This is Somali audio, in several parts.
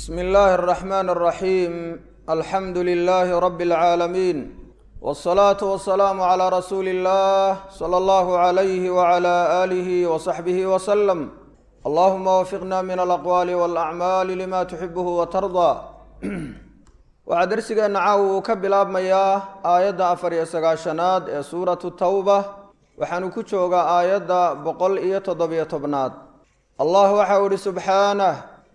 bsmi illaahi اraxmaan اraxiim alxamdu lilaahi rabi اlcaalamiin wاsalaatu wasalaamu calaa rasuuli اllah sala allahu alayhi wala aalihi wasaxbihi wasalam allahuma wafiqna min alaqwaali walacmaali lima tuxibuhu watardaa waxaa dersigeenna caawa uu ka bilaabmayaa aayadda afar iyo sagaashanaad ee suuratu tawba waxaanu ku joogaa aayadda boqol iyo toddobiyo tobnaad allah waxau ihi subxaanah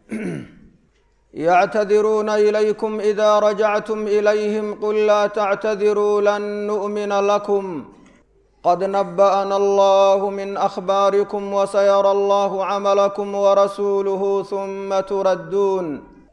yactadiruuna ilaykum ida rajactum ilayhim qul laa tactadiruu lan nu'mina lakum qad naba'ana allahu min akhbaarikum wasayara allahu camalakum warasuuluhu huma turadduun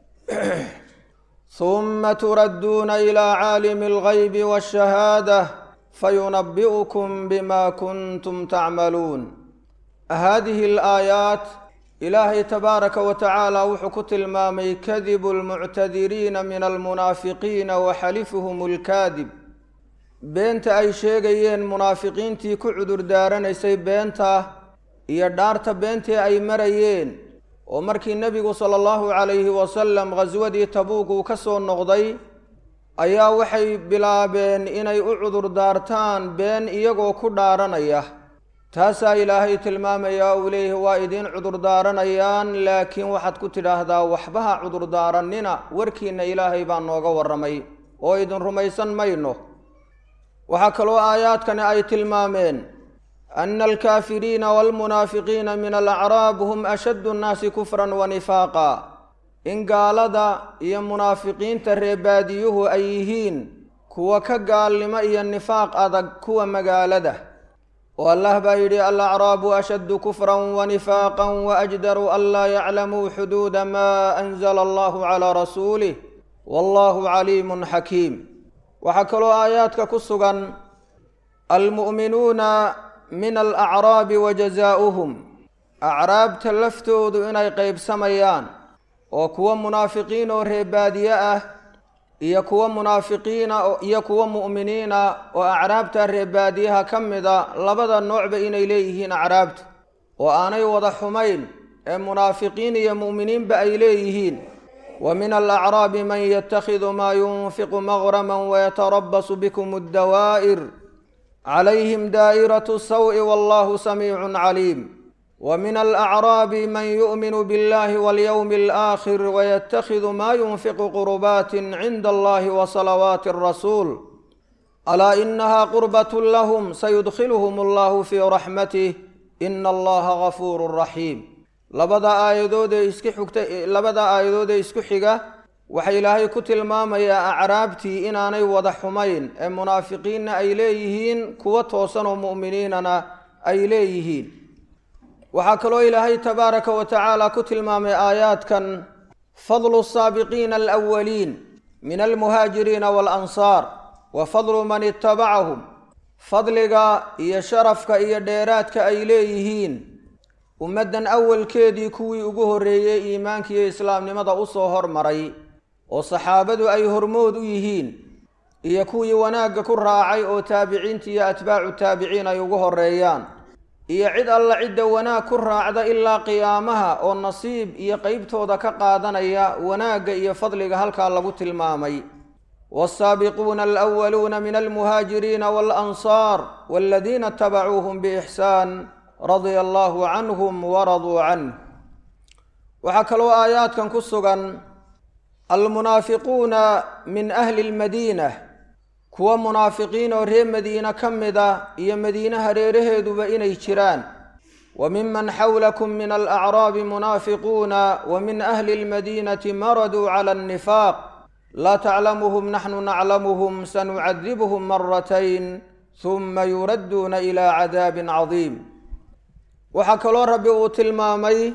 huma turadduuna ilaa caalimi algaybi waashahaadah fayunabi'ukum bima kuntum tacmaluun hadihi alaayaat ilaahay tabaaraka wa tacaala wuxuu ku tilmaamay kadibu almuctadiriina min almunaafiqiina wa xalifuhum alkaadib beenta ay sheegayeen munaafiqiintii ku cudur daaranaysay beenta iyo dhaarta beentii ay marayeen oo markii nebigu sala allahu calayhi wasalam khaswadii tabuuk uu ka soo noqday ayaa waxay bilaabeen inay u cudur daartaan been iyagoo ku dhaaranaya taasaa ilaahay tilmaamayaa uu leeyahi waa idiin cudurdaaranayaan laakiin waxaad ku tidhaahdaa waxbaha cudurdaaranina warkiina ilaahay baa nooga warramay oo idin rumaysan mayno waxaa kaloo aayaadkani ay tilmaameen ana alkaafiriina waalmunaafiqiina min alacraab hum ashaddu nnaasi kufran wa nifaaqa in gaalada iyo munaafiqiinta reebaadiyuhu ay yihiin kuwa ka gaalnimo iyo nifaaq adag kuwa magaalada oo allah baa yidhi alacraabu ashaddu kufran wa nifaaqan waajdaru an laa yaclamuu xuduuda maa anzala allahu calaa rasuulih wallahu caliimun xakiim waxaa kaloo aayaadka ku sugan almu'minuuna min alacraabi wa jazaa'uhum acraabta laftoodu inay qeybsamayaan oo kuwa munaafiqiin oo reebaadiye ah iyo kuwa munaafiqiina iyo kuwa mu'miniina oo acraabta reebaadiyaha ka mida labada noocba inay leeyihiin acraabtu oo aanay wada xumayn ee munaafiqiin iyo mu'miniinba ay leeyihiin wa min alacraabi man yatakhidu maa yunfiqu maqraman wayatarabasu bikum addawaa'ir calayhim daa'iratu sawi wallahu samiicun caliim wa min alacraabi man yu'minu biاllahi walyowmi alaakhir wayatakhidu maa yunfiqu qurbaatin cinda allahi wa salawaati arasuul alaa inaha qurbat lahum sayudkhiluhum allahu fii raxmatih ina allaha gafuuru raxiim labada aayadoodee isku xigta labada aayadoodee isku xiga waxaa ilaahay ku tilmaamayaa acraabtii inaanay wada xumayn ee munaafiqiinna ay leeyihiin kuwa toosan oo mu'miniinana ay leeyihiin waxaa kaloo ilaahay tabaaraka wa tacaala ku tilmaamay aayaadkan fadlu asaabiqiina alawaliin min almuhaajiriina waalansaar wa fadlu man itabacahum fadliga iyo sharafka iyo dheeraadka ay leeyihiin ummaddan awalkeedii kuwii ugu horreeyey iimaanka iyo islaamnimada usoo hormaray oo saxaabadu ay hormood u yihiin iyo kuwii wanaagga ku raacay oo taabiciinta iyo atbaacu taabiciin ay ugu horreeyaan iyo cid alla cidda wanaag ku raacda ilaa qiyaamaha oo nasiib iyo qeybtooda ka qaadanaya wanaagga iyo fadliga halkaa lagu tilmaamay waasaabiquuna alwaluuna min almuhaajiriina waalansaar waladiina itabacuuhum biixsaan radia allahu canhum waraduu canh waxaa kaloo aayaadkan ku sugan almunaafiquuna min ahli lmadiina kuwa munaafiqiin oo reer madiine ka mid a iyo madiine hareeraheeduba inay jiraan wa miman xawlakum min alacraabi munaafiquuna wa min ahli lmadiinati maraduu cala annifaaq laa taclamuhum naxnu naclamuhum sanucadibuhum maratayn huma yuradduuna ilaa cadaabin cadiim waxaa kaloo rabbi uu tilmaamay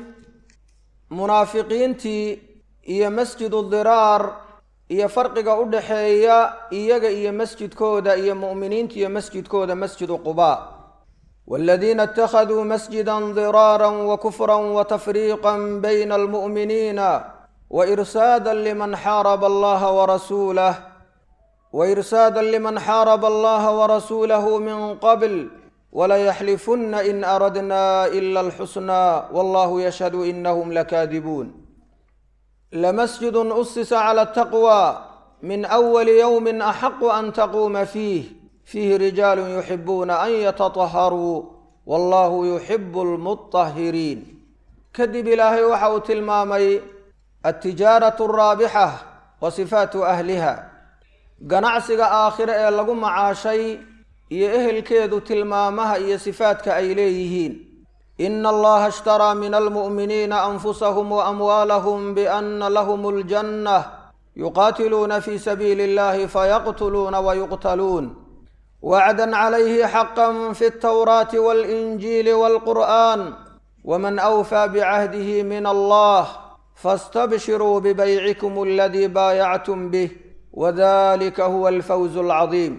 munaafiqiintii iyo masjidu diraar iyo farqiga u dhaxeeya iyaga iyo masjidkooda iyo mu'miniinta iyo masjidkooda masjidu qubaa waladiina اtakhaduu masjida diraara wakufra watafriiqa bayna almu'miniina wairsaada liman xaaraba allaha warasuulah wairsaada liman xaaraba allaha warasuulahu min qabl walayaxlifuna in aradna ila alxusnaa wallahu yashhadu inahum lakaadibuun lamasjidun usisa cala ataqwa min awali yowmin axaqu an taquuma fiih fiihi rijaalun yuxibuuna an yatataharuu wallahu yuxibu almutahiriin kadib ilaahay waxa uu tilmaamay altijaaratu alraabixa wa sifaatu ahliha ganacsiga aakhire ee lagu macaashay iyo ehelkeedu tilmaamaha iyo sifaadka ay leeyihiin ina allaha ishtaraa min almu'miniina anfusahum wa amwaalahum biana lahum aljanna yuqaatiluuna fi sabiili illahi fayaqtuluuna wayuqtaluun wacdan calayhi xaqan fi altawraati waalinjiili waalqur'an wman awfaa bicahdihi min allah fastabshiruu bibaycikum aladii baayactum bih wadalika huwa alfawzu alcadiim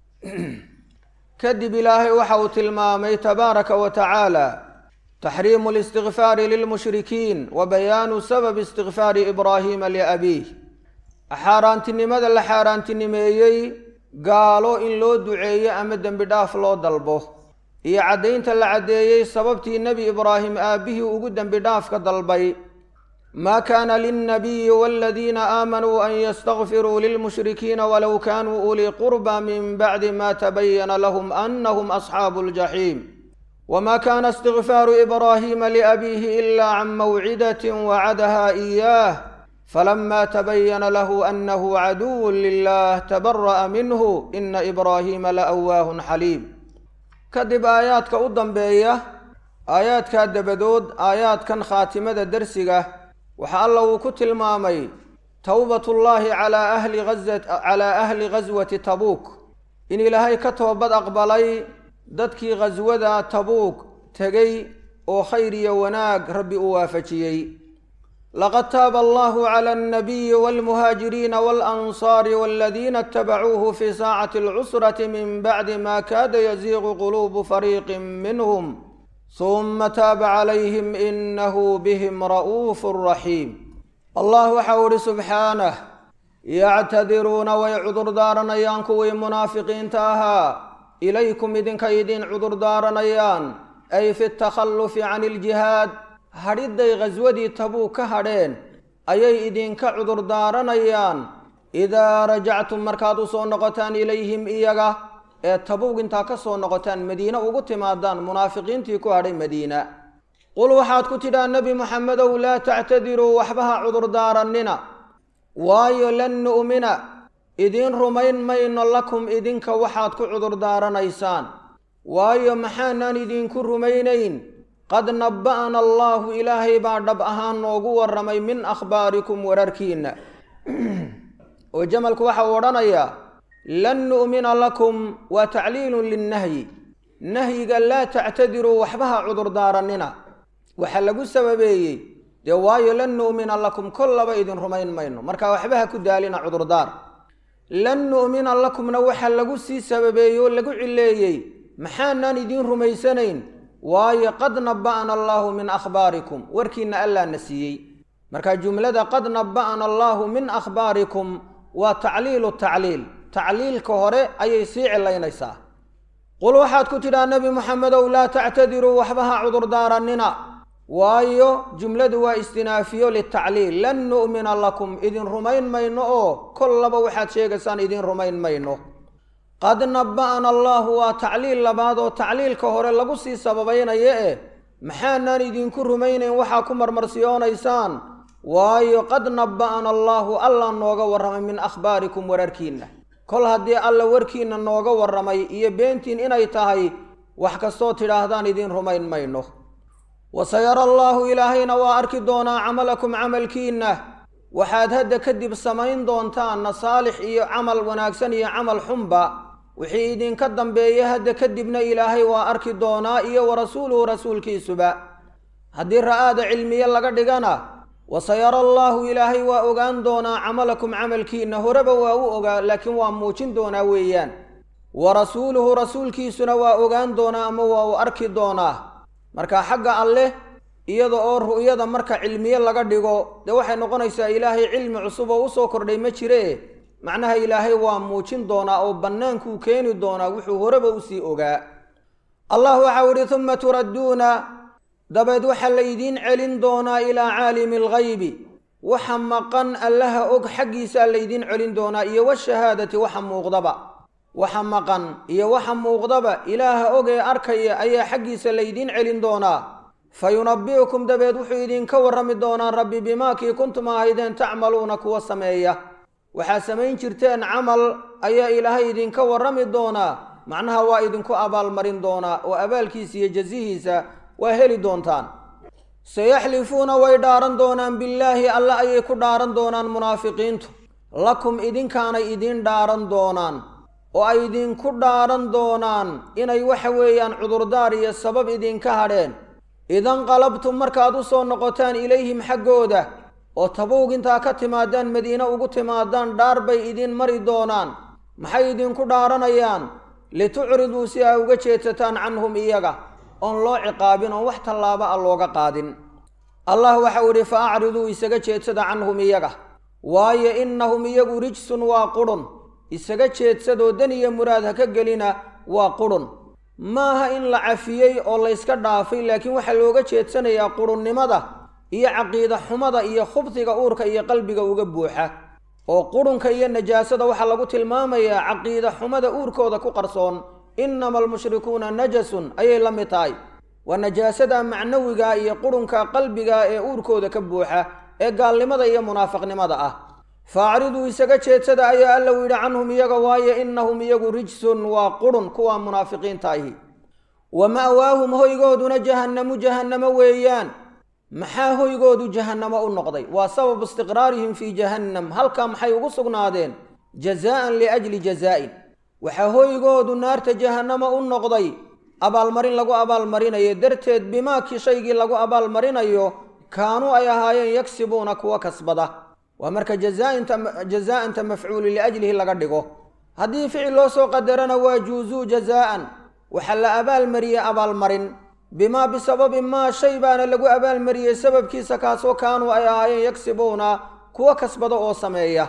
kadib ilaahay waxa uu tilmaamay tabaaraka wa tacaala taxriimu اlistikfaari lilmushrikiin wa bayaanu sababi istikfaari ibraahiima liabiih xaaraantinimada la xaaraantinimeeyey gaalo in loo duceeyo ama dembi dhaaf loo dalbo iyo caddaynta la caddeeyey sababtii nebi ibraahim aabbihii ugu dembi dhaafka dalbay maa kaana lilnabiyi waladiina aamanuu an yastakfiruu lilmushrikiina walow kaanuu ulii qurba min bacdi ma tabayana lahum anahum asxaabu ljaxiim wma kana istikfaaru ibraahiima liabiihi ila can mawcidatin wacadaha iyaah falama tabayana lahu anahu caduwu lilah tabara'a minhu ina ibraahiima laawaahun xaliim kadib aayaadka u dambeeya aayaadkaa dabadood aayaadkan khaatimada dersiga waxa alla uu ku tilmaamay towbatullaahi calaa ahli calaa ahli ghaswati tabuuk in ilaahay ka toobad aqbalay dadkii ghaswada tabuuk tegey oo khayr iyo wanaag rabbi u waafajiyey laqad taaba allahu cala alnabiyi walmuhaajiriina waalansaari waladiina itabacuuhu fi saacati alcusrati min bacdi ma kaada yaziiqu quluubu fariiqin minhum suma taaba calayhim inahu bihim ra'uufu raxiim allah waxau ihi subxaanah yactadiruuna way cudurdaaranayaan kuwii munaafiqiinta ahaa ilaykum idinka idin cudurdaaranayaan ay fi takhallufi can iljihaad hadhidday ghaswadii tabuuk ka hadheen ayay idinka cudurdaaranayaan idaa rajactum markaad u soo noqotaan ilayhim iyaga ee tabuug intaa ka soo noqotaan madiine ugu timaadaan munaafiqiintii ku hadhay madiina qul waxaad ku tidhaa nebi moxamedow laa tactadiruu waxba ha cudurdaaranina waayo lan nu'mina idiin rumayn mayno lakum idinka waxaad ku cudurdaaranaysaan waayo maxaanaan idinku rumaynayn qad nabba'ana allaahu ilaahay baa dhab ahaan noogu warramay min akhbaarikum wararkiinna oo jamalku waxa uu odhanayaa lan nu'mina lakum waa tacliilun linnahyi nahyiga laa tactadiruu waxba ha cudurdaaranina waxaa lagu sababeeyey dee waayo lan nu'mina lakum kollaba idin rumayn mayno marka waxba ha ku daalina cudurdaar lan nu'mina lakumna waxaa lagu sii sababeeyey oo lagu cileeyey maxaanaan idiin rumaysanayn waayo qad nabba'ana allaahu min akhbaarikum warkiinna allaa na siiyey marka jumlada qad nabba'ana allaahu min akhbaarikum waa tacliilu tacliil tacliilka hore ayay sii cilaynaysaa qul waxaad ku tidhaa nebi moxamedow laa tactadiruu waxba ha cudurdaaranina waayo jumladu waa istinaafiyo litacliil lan nu'mina lakum idin rumayn mayno oo kollaba waxaad sheegaysaan idin rumayn mayno qad nabba'ana allaahu waa tacliil labaad oo tacliilka hore lagu sii sababaynaya eh maxaanaan idinku rumaynayn waxaa ku marmarsiyoonaysaan waayo qad nabba'ana allaahu allah nooga warramay min akhbaarikum wararkiinna kol haddii alla warkiinna nooga warramay iyo beentiin inay tahay wax kastoo tidhaahdaan idiin rumayn mayno wasayara allaahu ilaahayna waa arki doonaa camalakum camalkiinna waxaad hadda kadib samayn doontaanna saalix iyo camal wanaagsan iyo camal xunba wixii idinka dambeeya hadda kadibna ilaahay waa arki doonaa iyo wa rasuuluhu rasuulkiisuba haddii ra'aada cilmiye laga dhigana wasayara allaahu ilaahay waa ogaan doonaa camalakum camalkiinna horeba waa u ogaa laakiin waa muujin doonaa weeyaan wa rasuuluhu rasuulkiisuna waa ogaan doonaa ama waa u arki doonaa marka xagga alleh iyada oo ru'yada marka cilmiye laga dhigo dee waxay noqonaysaa ilaahay cilmi cusub oo usoo kordhay ma jire macnaha ilaahay waa muujin doonaa oo bannaankuu keeni doonaa wuxuu horeba usii ogaa allah waxau idhi uma turadduuna dabeed waxaa laydiin celin doonaa ilaa caalimi alghaybi waxa maqan allaha og xaggiisaa laydin celin doonaa iyo washahaadati waxa muuqdaba waxa maqan iyo waxa muuqdaba ilaaha og ee arkaya ayaa xaggiisa laydin celin doonaa fa yunabbi'ukum dabeed wuxuu idinka warrami doonaa rabbi bimaakii kuntum ahaydeen tacmaluuna kuwa sameeya waxaad samayn jirteen camal ayaa ilaahay idinka warrami doonaa macnaha waa idinku abaalmarin doonaa oo abaalkiisa iyo jasihiisa waa heli doontaan sayaxlifuuna way dhaaran doonaan billaahi alla ayay ku dhaaran doonaan munaafiqiintu lakum idinkaanay idiin dhaaran doonaan oo ay idinku dhaaran doonaan inay waxa weeyaan cudurdaar iyo sabab idinka hadheen idanqalabtum markaad u soo noqotaan ilayhim xaggooda oo tabuug intaa ka timaadaan madiine ugu timaadaan dhaar bay idiin mari doonaan maxay idinku dhaaranayaan litucriduu si aa uga jeedsataan canhum iyaga oon loo ciqaabin oon wax tallaaba a looga qaadin allah waxau idhi fa acriduu isaga jeedsada canhum iyaga waayo innahum iyagu rijsun waa qudhun isaga jeedsadoo dan iyo muraad ha ka gelina waa qudhun maaha in la cafiyey oo layska dhaafay laakiin waxaa looga jeedsanayaa qudhunnimada iyo caqiida xumada iyo khubsiga uurka iyo qalbiga uga buuxa oo qudhunka iyo najaasada waxaa lagu tilmaamayaa caqiida xumada uurkooda ku qarsoon innama almushrikuuna najasun ayay la mid tahay waa najaasada macnawiga iyo qudhunka qalbiga ee uurkooda ka buuxa ee gaalnimada iyo munaafiqnimada ah faacriduu isaga jeedsada ayaa alla u yidhi canhum iyaga waayo innahum iyagu rijsun waa qudhun kuwa munaafiqiinta ahi wa ma'waahum hoygooduna jahannamu jahannamo weeyaan maxaa hoygoodu jahannamo u noqday waa sababu istiqraarihim fii jahannam halkaa maxay ugu sugnaadeen jazaa'an liajli jazaa'in waxaa hoygoodu naarta jahannamo u noqday abaalmarin lagu abaalmarinayo darteed bimaakii shaygii lagu abaalmarinayo kaanuu ay ahaayeen yagsibuuna kuwa kasbada waa marka jazaa'anta mafcuuli liajlihi laga dhigo haddii ficil loo soo qadarana waa juuzuu jazaa'an waxaa la abaalmariyey abaalmarin bimaa bisababi maa shay baana lagu abaalmariyey sababkiisa kaasoo kaanuu ay ahaayeen yagsibuuna kuwa kasbada oo sameeya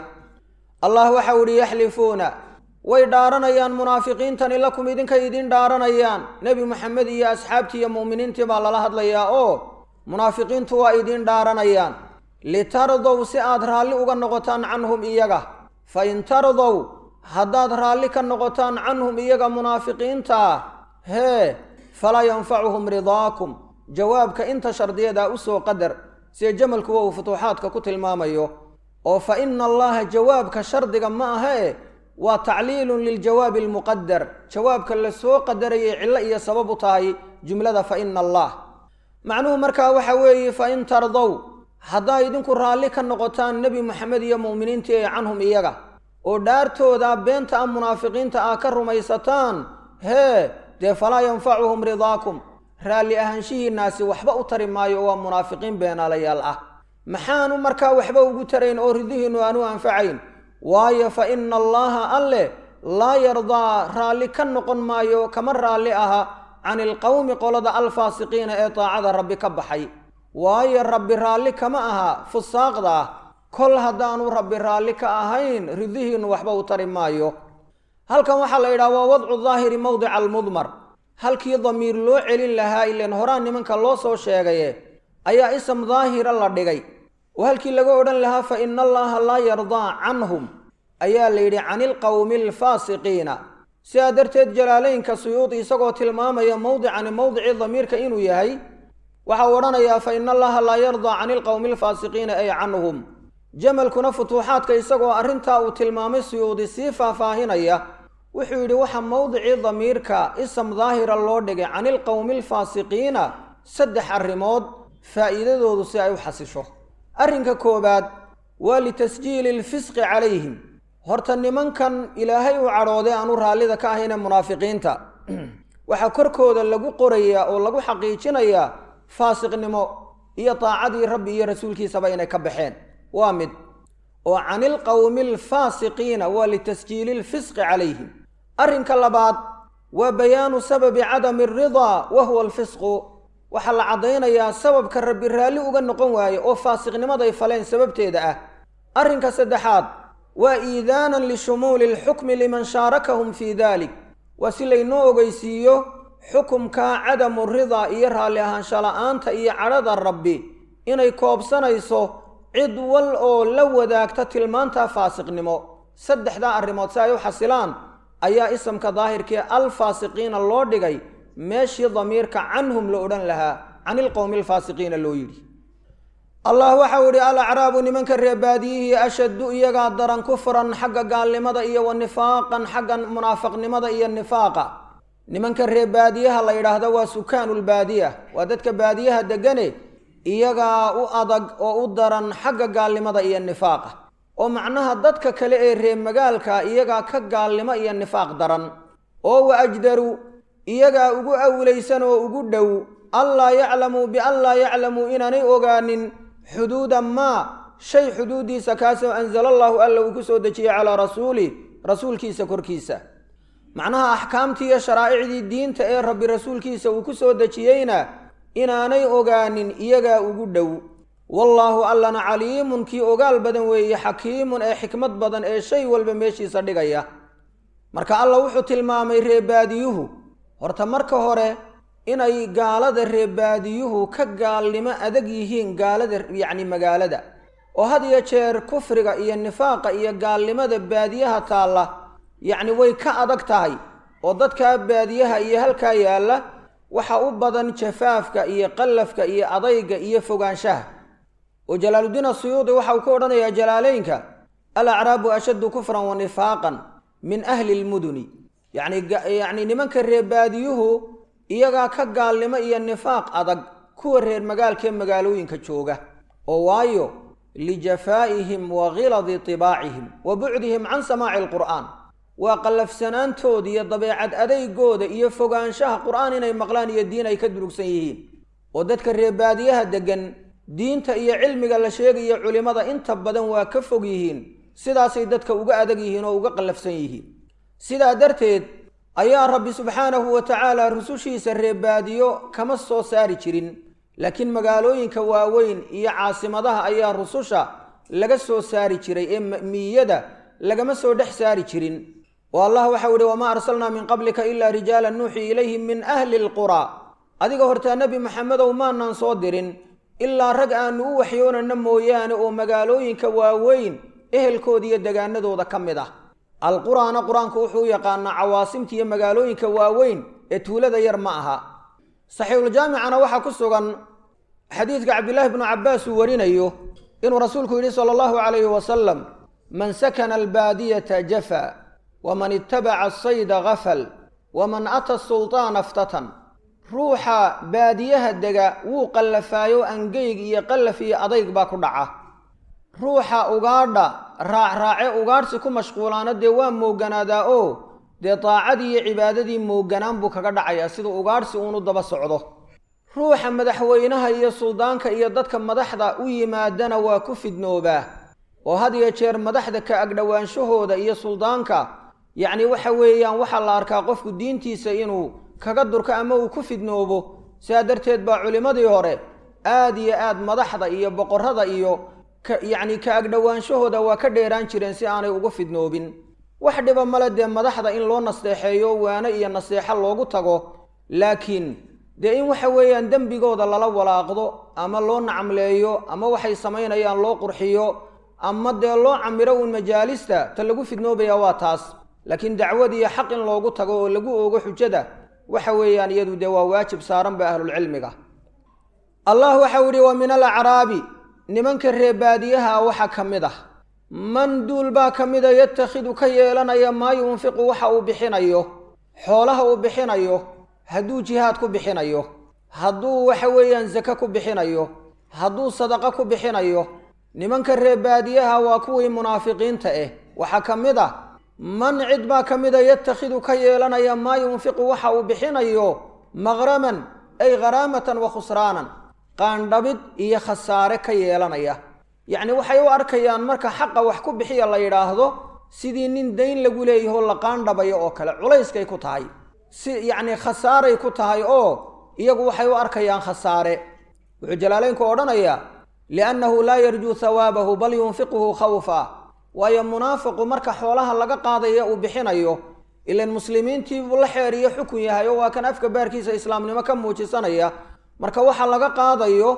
allah waxau idhi yaxlifuuna way dhaaranayaan munaafiqiintani lakum idinkay idiin dhaaranayaan nebi moxamed iyo asxaabtii iyo mu'miniintii baa lala hadlayaa oo munaafiqiintu waa idiin dhaaranayaan litardow si aad raalli uga noqotaan canhum iyaga fa in tardow haddaad raalli ka noqotaan canhum iyaga munaafiqiintaa hee falaa yanfacuhum ridaakum jawaabka inta shardiyadaa u soo qadar sida jamalkuwa uu futuuxaadka ku tilmaamayo oo fa ina allaha jawaabka shardiga ma ahee waa tacliilun liljawaabi almuqadar jawaabka la soo qadarayay cillo iyo sabab u tahay jumlada fa ina allah macnuhu markaa waxa weeye fa in tardow haddaa idinku raalli ka noqotaan nebi moxamed iyo mu'miniintii ee canhum iyaga oo dhaartooda beenta a munaafiqiinta ah ka rumaysataan hee dee falaa yanfacuhum ridaakum raalli ahaanshihiinnaasi waxba u tari maayo waa munaafiqiin beenaalayaal ah maxaanu markaa waxba ugu tarayn oo ridihiinnu aanu anfacayn waayo fa ina allaha alleh laa yardaa raalli ka noqon maayo kama raalli aha cani ilqowmi qolada alfaasiqiina ee daacada rabbi ka baxay waayo rabbi raalli kama aha fusaaqda ah kol haddaanu rabbi raalli ka ahayn ridihiinnu waxba u tari maayo halkan waxaa la yidhaha waa wadcu daahiri mowdica almudmar halkii damiir loo celin lahaa ilan horaan nimanka loo soo sheegaye ayaa ism daahira la dhigay oo halkii laga odhan lahaa fa ina allaha laa yardaa canhum ayaa la yidhi cani ilqowmi alfaasiqiina sidaa darteed jalaaleynka suyuudi isagoo tilmaamaya mowdicani mowdicii damiirka inuu yahay waxa uu odhanayaa fa ina allaha laa yardaa cani ilqowmi alfaasiqiina ay canhum jamalkuna futuuxaadka isagoo arrintaa uu tilmaamay suyuudi sii faahfaahinaya wuxuu yidhi waxa mowdicii damiirka ism daahira loo dhigay cani ilqowmi alfaasiqiina saddex arrimood faa'iidadoodu si ay u xasisho arrinka koowaad waa litasjiili alfisqi calayhim horta nimankan ilaahay u cadhooday aanu raallida ka ahayne munaafiqiinta waxaa korkooda lagu qorayaa oo lagu xaqiijinayaa faasiqnimo iyo daacadii rabbi iyo rasuulkiisaba inay ka baxeen waa mid oo cani ilqowmi alfaasiqiina waa litasjiili alfisqi calayhim arrinka labaad waa bayaanu sababi cadami alridaa wa huwa alfisqu waxaa la caddaynayaa sababka rabbi raalli uga noqon waaye oo faasiqnimaday faleen sababteeda ah arrinka saddexaad waa iidaanan lishumuuli alxukmi liman shaarakahum fii dalik waa si laynoo ogeysiiyo xukumka cadamu ridaa iyo raalli ahaansha la'aanta iyo cadhada rabbi inay koobsanayso cid wal oo la wadaagta tilmaantaa faasiqnimo saddexdaa arrimood si ay u xasilaan ayaa isamka daahirkii alfaasiqiina loo dhigay meeshii damiirka canhum la odhan lahaa can ilqowmi alfaasiqiina loo yidhi allah waxau idhi alacraabu nimanka reebaadiyihii ashaddu iyagaa daran kufran xagga gaalnimada iyo wa nifaaqan xagga munaafaqnimada iyo nifaaqa nimanka reebaadiyaha la yidhaahdo waa sukaanulbaadiya waa dadka baadiyaha degane iyagaa u adag oo u daran xagga gaalnimada iyo nifaaqa oo macnaha dadka kale ee reemagaalka iyagaa ka gaalnimo iyo nifaaq daran oo wa ajdaru iyagaa ugu awlaysan oo ugu dhow allaa yaclamuu bian laa yaclamuu inaanay ogaanin xuduuda maa shay xuduuddiisa kaasoo anzala allaahu alla uu ku soo dejiyey calaa rasuuli rasuulkiisa korkiisa macnaha axkaamtii iyo sharaa'icdii diinta ee rabbi rasuulkiisa uu ku soo dejiyeyna inaanay ogaanin iyagaa ugu dhow wallaahu allana caliimun kii ogaal badan weeye xakiimun ee xikmad badan ee shay walba meeshiisa dhigaya marka alla wuxuu tilmaamay reebaadiyuhu horta marka hore inay gaalada reebaadiyuhu ka gaalnimo adag yihiin gaalada yacni magaalada oo had iyo jeer kufriga iyo nifaaqa iyo gaalnimada baadiyaha taalla yacni way ka adag tahay oo dadkaa baadiyaha iyo halkaa yaalla waxa u badan jafaafka iyo qallafka iyo adayga iyo fogaanshaha oo jalaaluddiin asuyuudi waxa uu ka odhanayaa jalaaleynka alacraabu ashaddu kufran wa nifaaqan min ahli lmuduni yacni yacni nimanka reebaadiyuhu iyagaa ka gaalnimo iyo nifaaq adag kuwa reer magaalkaee magaalooyinka jooga oo waayo lijafaa'ihim wa khiladi tibaacihim wa bucdihim can samaaci alqur'aan waa qallafsanaantooda iyo dabeecad adeygooda iyo fogaanshaha qur'aan inay maqlaan iyo diin ay ka durugsan yihiin oo dadka reebaadiyaha deggan diinta iyo cilmiga la sheegayo culimmada inta badan waa ka fog yihiin sidaasay dadka uga adag yihiin oo uga qallafsan yihiin sidaa darteed ayaa rabbi subxaanahu wa tacaala rusushiisa reebaadiyo kama soo saari jirin laakiin magaalooyinka waaweyn iyo caasimadaha ayaa rususha laga soo saari jiray ee miyada lagama soo dhex saari jirin oo allah waxau ihi wamaa arsalnaa min qablika ilaa rijaalan nuuxii ilayhim min ahli lquraa adiga hortaa nebi maxamedow maanaan soo dirin ilaa rag aanu u waxyoonana mooyaane oo magaalooyinka waaweyn ehelkooda iyo degaanadooda ka mid ah alquraana qur-aanku wuxuu u yaqaanaa cawaasimta iyo magaalooyinka waaweyn ee tuulada yar ma aha saxiixuljaamicana waxaa ku sugan xadiidka cabdillaahi bnu cabbaas uu warinayo inuu rasuulku yidhi sala allahu calayhi wasalam man sakana albaadiyata jafa waman ittabaca asayda gafal waman ata sultaana aftatan ruuxa baadiyaha dega wuu qallafaayo angeyg iyo qallaf iyo adayg baa ku dhaca ruuxa ugaadha raacraace ugaadhsi ku mashquulaana dee waa mooganaadaa oo dee daacadii iyo cibaadadii mooganaan buu kaga dhacayaa siduu ugaadhsi uunu daba socdo ruuxa madaxweynaha iyo suldaanka iyo dadka madaxda u yimaadana waa ku fidnoobaa oo had iyo jeer madaxda ka agdhowaanshahooda iyo suldaanka yacni waxa weeyaan waxaa la arkaa qofku diintiisa inuu kaga durko ama uu ku fidnoobo sidaa darteed baa culimmadii hore aad iyo aad madaxda iyo boqorrada iyo ka yacni ka agdhowaanshahooda waa ka dheeraan jireen si aanay ugu fidnoobin wax dhiba male dee madaxda in loo nasteexeeyo waano iyo naseexo loogu tago laakiin dee in waxa weeyaan dembigooda lala walaaqdo ama loo nacamleeyo ama waxay samaynayaan loo qurxiyo ama dee loo camiro uun majaalista ta lagu fidnoobaya waa taas laakiin dacwad iyo xaq in loogu tago oo lagu oogo xujada waxa weeyaan iyadu dee waa waajib saaran ba ahlulcilmiga allah waxau yidhi wa min alacraabi nimanka reebaadiyaha waxaa ka mid ah man duul baa ka mida yatakhidu ka yeelanaya maa yunfiqu waxa uu bixinayo xoolaha uu bixinayo hadduu jihaad ku bixinayo hadduu waxa weeyaan sake ku bixinayo hadduu sadaqo ku bixinayo nimanka reebaadiyaha waa kuwii munaafiqiinta ah waxaa ka mid ah man cid baa ka mida yatakhidu ka yeelanaya maa yunfiqu waxa uu bixinayo maqraman ay kharaamatan wa khusraanan qaandhabid iyo khasaare ka yeelanaya yacni waxay u arkayaan marka xaqa wax ku bixiya la yidhaahdo sidii nin dayn lagu leeyaho la qaandhabayo oo kale culayskay ku tahay si yacni khasaaray ku tahay oo iyagu waxay u arkayaan khasaare wuxuu jalaaleynku odhanayaa liannahu laa yarjuu hawaabahu bal yunfiquhu khawfa waayo munaafiqu marka xoolaha laga qaadaya uu bixinayo ilan muslimiintii buu la xeeriyo xukun yahay oo waa kan afka baarkiisa islaamnimo ka muujisanaya marka waxa laga qaadayo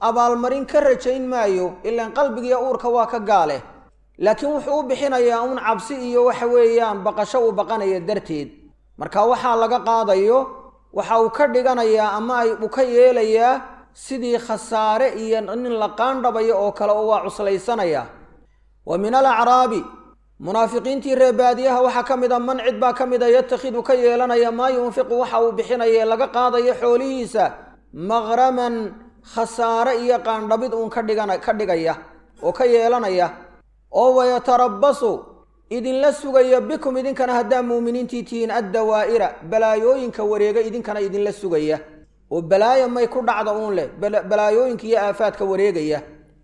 abaalmarin ka rajayn maayo ilaan qalbigiiyo uurka waa ka gaale laakiin wuxuu u bixinayaa uun cabsi iyo waxa weeyaan baqasho uu baqanaya darteed marka waxaa laga qaadayo waxa uu ka dhiganayaa ama ay uu ka yeelayaa sidii khasaare iyo nin la qaandhabayo oo kale oo waa cuslaysanaya wa min alacraabi munaafiqiintii reebaadiyaha waxaa ka mid a man cid baa ka mid a yatakhidu ka yeelanaya maa yunfiqu waxa uu bixinaya laga qaadayo xoolihiisa maqraman khasaare iyo qaandhabid uun ka dhigana ka dhigaya oo ka yeelanaya oo wayatarabbasu idinla sugaya bikum idinkana haddaa muuminiintii tihiin addawaa'ira balaayooyinka wareega idinkana idinla sugaya oo balaaya may ku dhacda uun leh balaayooyinka iyo aafaadka wareegaya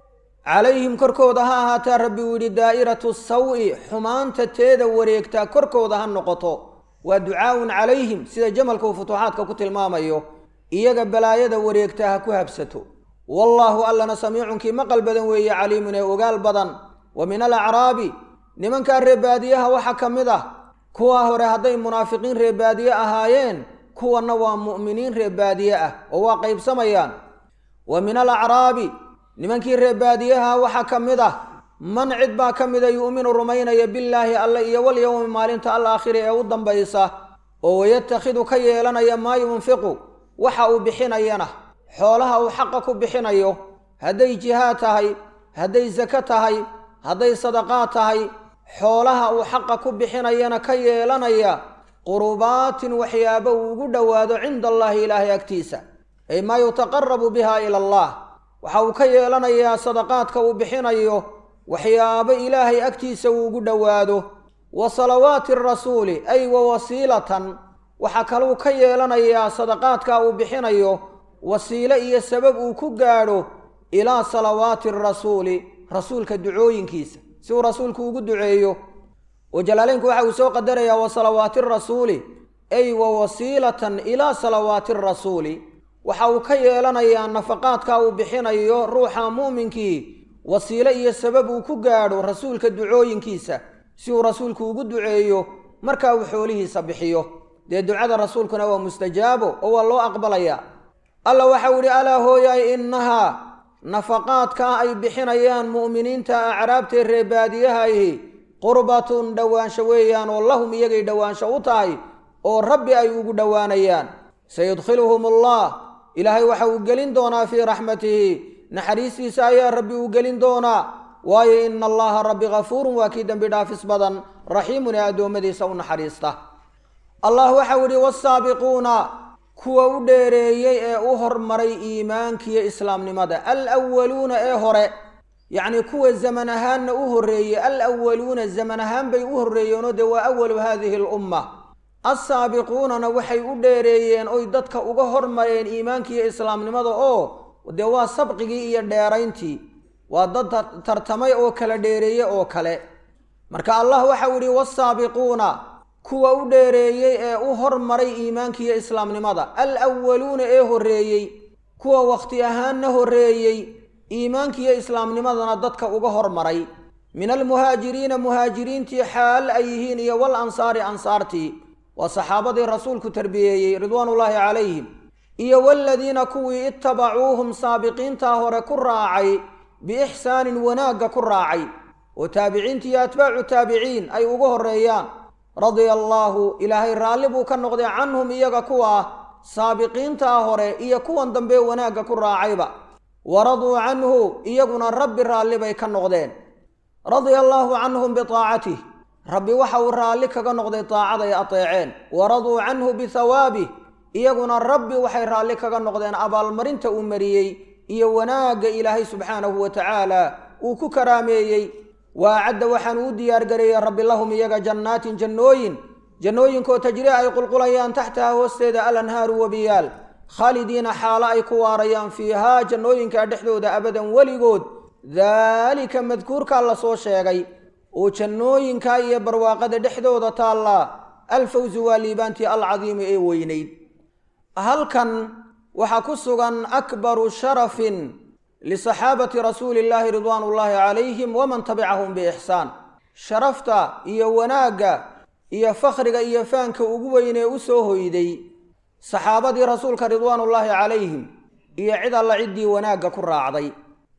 calayhim korkooda ha ahaataa rabbi uu yidhi daa'iratu sawi xumaanta teeda wareegtaa korkooda ha noqoto waa ducaa'un calayhim sida jamalka uu futuuxaadka ku tilmaamayo iyaga balaayada wareegtaa ha ku habsato wallaahu allana samiicunkii maqal badan weeye caliimun ee ogaal badan wa min alacraabi nimankaa reebaadiyaha waxaa ka mid ah kuwaa hore hadday munaafiqiin reebaadiye ahaayeen kuwanna waa mu'miniin reebaadiye ah oo waa qaybsamayaan wa min alacraabi nimankii reebaadiyaha waxaa ka mid ah man cid baa ka mida yu'minu rumaynaya billaahi alle iyo walyowmi maalinta alaakhiri ee u dambaysa oo wayatakhidu ka yeelanaya maa yunfiqu waxa uu bixinayana xoolaha uu xaqa ku bixinayo hadday jihaad tahay hadday sako tahay hadday sadaqaad tahay xoolaha uu xaqa ku bixinayana ka yeelanaya qurubaatin waxyaabo uu ugu dhowaado cinda allaahi ilaahay agtiisa ay maa yutaqarabu biha ila allah waxa uu ka yeelanayaa sadaqaadka uu bixinayo waxyaabo ilaahay agtiisa uu ugu dhowaado wa salawaati rasuuli ay wa wasiilatan waxaa kaluu ka yeelanayaa sadaqaadka uu bixinayo wasiile iyo sabab uu ku gaadho ilaa salawaati rasuuli rasuulka ducooyinkiisa si uu rasuulku ugu duceeyo oo jalaaleynku waxa uu soo qadarayaa wa salawaati rasuuli ay wa wasiilatan ilaa salawaati rasuuli waxa uu ka yeelanayaa nafaqaadka uu bixinayo ruuxa muuminkii wasiile iyo sabab uu ku gaadho rasuulka ducooyinkiisa si uu rasuulku ugu duceeyo marka uu xoolihiisa bixiyo dee ducada rasuulkuna waa mustajaabo oo waa loo aqbalayaa alla waxau idhi alaa hooyaay innahaa nafaqaadkaa ay bixinayaan mu'miniinta acraabtee reebaadiyahahi qurbatun dhowaansho weeyaan oo lahum iyagay dhowaansho u tahay oo rabbi ay ugu dhowaanayaan sayudkhiluhum allah ilaahay waxa uu gelin doonaa fii raxmatihi naxariistiisa ayaa rabbi uu gelin doonaa waayo ina allaha rabbi ghafuurun waa kii dembi dhaafis badan raxiimun ee addoommadiisa u naxariista allah waxau idhi wasaabiquuna kuwa u dheereeyey ee u hormaray iimaankiiyo islaamnimada alwaluuna ee hore yacnii kuwa zaman ahaanna u horreeyey alwaluuna zaman ahaan bay u horreeyeenoo dee waa awalu haadihi alumma assaabiquunana waxay u dheereeyeen oy dadka uga hormareen iimaankiiyo islaamnimada oo dee waa sabqigii iyo dheerayntii waa dad tartamay oo kala dheereeye oo kale marka allah waxau idhi wasaabiquuna kuwa u dheereeyey ee u hormaray iimaankiiyo islaamnimada alwaluuna ee horreeyey kuwa wakhti ahaanna horreeyey iimaankiiyo islaamnimadana dadka uga hormaray min almuhaajiriina muhaajiriintii xaal ay yihiin iyo wal ansaari ansaartii waa saxaabadii rasuulku tarbiyeeyey ridwaanullaahi calayhim iyo waladiina kuwii ittabacuuhum saabiqiintaa hore ku raacay biixsaanin wanaagga ku raacay oo taabiciintii iyo atbaacu taabiciin ay ugu horreeyaan radia allaahu ilaahay raalli buu ka noqday canhum iyaga kuwa saabiqiintaa hore iyo kuwan dambe wanaagga ku raacayba waraduu canhu iyaguna rabbi raalli bay ka noqdeen radia allaahu canhum biaacatih rabbi waxa uu raalli kaga noqday daacaday ateeceen waraduu canhu bihawaabih iyaguna rabbi waxay raalli kaga noqdeen abaalmarinta uu mariyey iyo wanaagga ilaahay subxaanahu wa tacaala uu ku karaameeyey waacadda waxaanu u diyaargareeyey rabbi lahum iyaga jannaatin jannooyin jannooyinkoo tajri ay qulqulayaan taxtaha hoosteeda alanhaaru wabiyaal khaalidiina xaalo ay ku waarayaan fiihaa jannooyinkaa dhexdooda abadan weligood daalika madkuurkaa la soo sheegay oo jannooyinkaa iyo barwaaqada dhexdooda taallaa alfawsu waa liibaantii alcadiimu ee weynayd halkan waxaa ku sugan akbaru sharafin lisaxaabati rasuuli illaahi ridwaan ullaahi calayhim waman tabicahum biixsaan sharafta iyo wanaagga iyo fakhriga iyo faanka ugu weynee u soo hoyday saxaabadii rasuulka ridwaanullaahi calayhim iyo cid alla ciddii wanaagga ku raacday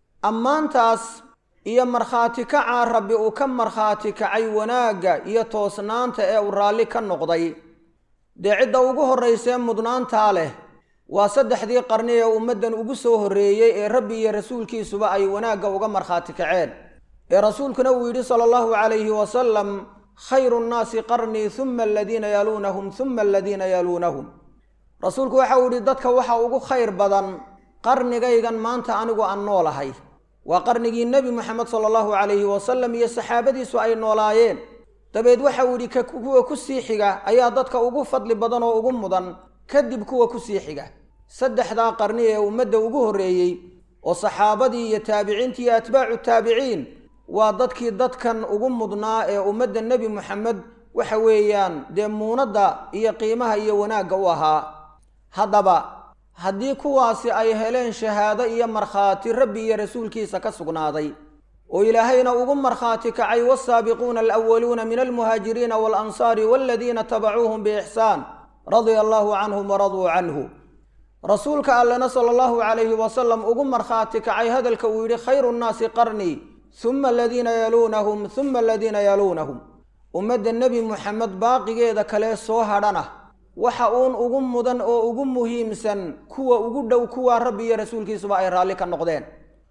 ammaantaas iyo markhaati kacaa rabbi uu ka markhaati kacay wanaagga iyo toosnaanta ee uu raalli ka noqday dee cidda ugu horraysee mudnaantaa leh waa saddexdii qarni ee ummaddan ugu soo horreeyey ee rabbi iyo rasuulkiisuba ay wanaagga uga markhaati kaceen ee rasuulkuna uu yidhi sala allahu calayhi wasalam khayru nnaasi qarnii humma aladiina yaluunahum humma aladiina yaluunahum rasuulku waxa uu yidhi dadka waxa ugu khayr badan qarnigaygan maanta anigu aan noolahay waa qarnigii nebi moxamed sala allahu calayhi wasalam iyo saxaabadiisu ay noolaayeen dabeed waxa uu yidhi kuwa ku sii xiga ayaa dadka ugu fadli badan oo ugu mudan kadib kuwa ku sii xiga saddexdaa qarni ee ummadda ugu horreeyey oo saxaabadii iyo taabiciintii iyo atbaacu taabiciin waa dadkii dadkan ugu mudnaa ee ummadda nebi moxamed waxa weeyaan dee muunadda iyo qiimaha iyo wanaagga u ahaa haddaba haddii kuwaasi ay heleen shahaado iyo markhaati rabbi iyo rasuulkiisa ka sugnaaday oo ilaahayna ugu markhaati kacay waasaabiquuna alwaluuna min almuhaajiriina waalansaari waladiina tabacuuhum biixsaan radia allaahu canhum waraduu canhu rasuulka allena sala allahu calayhi wasalam ugu markhaati kacay hadalka uu yidhi khayru nnaasi qarnii humma aladiina yaluunahum humma aladiina yaluunahum ummadda nebi moxamed baaqigeeda kale soo hadhana waxa uun ugu mudan oo ugu muhiimsan kuwa ugu dhow kuwaa rabbi iyo rasuulkiisuba ay raalli ka noqdeen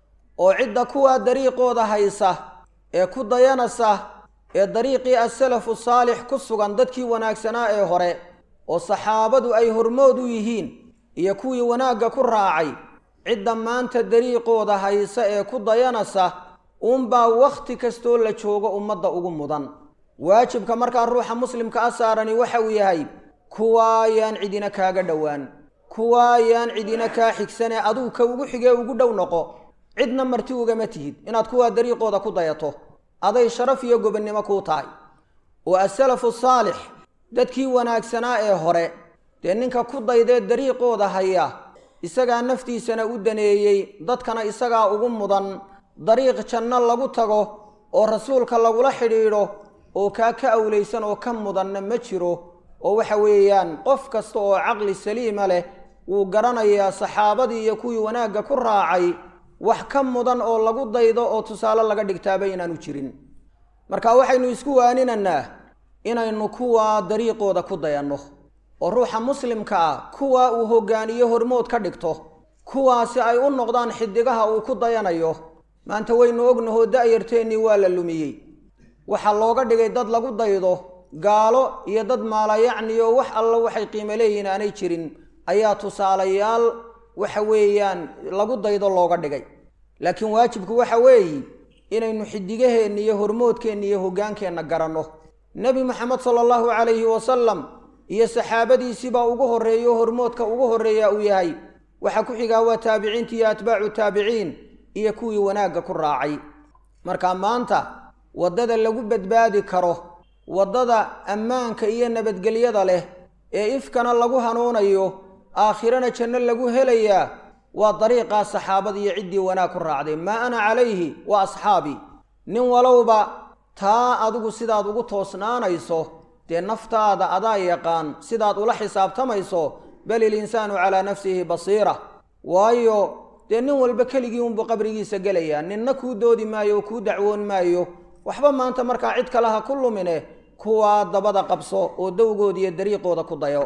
oo cidda kuwaa dariiqooda haysa ee ku dayanasa ee dariiqii asalafu saalix ku sugan dadkii wanaagsanaa ee hore oo saxaabadu ay hormood u yihiin iyo kuwii wanaagga ku raacay cidda maanta dariiqooda haysa ee ku dayanasa uunbaa wakhti kastoo la joogo ummadda ugu mudan waajibka markaa ruuxa muslimka a saarani waxa uu yahay kuwaayaan cidina kaaga dhowaan kuwaayaan cidina kaa xigsanee aduu ka ugu xigee ugu dhow noqo cidna marti ugama tihid inaad kuwaa dariiqooda ku dayato aday sharaf iyo gobonnimo kuu tahay oo asalafu saalix dadkii wanaagsanaa ee hore dee ninka ku daydee dariiqooda haya isagaa naftiisana u daneeyey dadkana isagaa ugu mudan dariiq janno lagu tago oo rasuulka lagula xidhiidho oo kaa ka awlaysan oo ka mudanna ma jiro oo waxa weeyaan qof kasta oo caqli saliima leh wuu garanayaa saxaabadii iyo kuwii wanaagga ku raacay wax ka mudan oo lagu daydo oo tusaale laga dhigtaaba inaanu jirin marka waxaynu isku waaninanaa inaynu kuwaa dariiqooda ku dayanno oo ruuxa muslimka ah kuwaa uu hoggaaniyo hormood ka dhigto kuwaasi ay u noqdaan xidigaha uu ku dayanayo maanta waynu ognahoo da'yarteennii waa la lumiyey waxaa looga dhigay dad lagu daydo gaalo iyo dad maalayacniyo wax alla waxay qiimo leeyihiin aanay jirin ayaa tusaalayaal waxa weeyaan lagu daydo looga dhigay laakiin waajibku waxa weeye inaynu xidigaheenna iyo hormoodkeenna iyo hoggaankeenna garanno nebi moxamed sala allahu calayhi wasalam iyo saxaabadiisiibaa ugu horreeyo hormoodka ugu horreeya uu yahay waxaa ku xigaa waa taabiciinta iyo atbaacu taabiciin iyo kuwii wanaagga ku raacay marka maanta waddada lagu badbaadi karo waddada ammaanka iyo nabadgelyada leh ee ifkana lagu hanuunayo aakhirana janno lagu helayaa waa dariiqaa saxaabada iyo ciddii wanaag ku raacday maa ana calayhi wa asxaabii nin walowba taa adigu sidaad ugu toosnaanayso dee naftaada adaa yaqaan sidaad ula xisaabtamayso bal ilinsaanu calaa nafsihi basiira waayo dee nin walba keligii unbuu qabrigiisa gelayaa ninna kuu doodi maayo oo kuu dacwoon maayo waxba maanta markaa cid kale ha ku lumine kuwaa dabada qabso oo dowgooda iyo dariiqooda ku dayo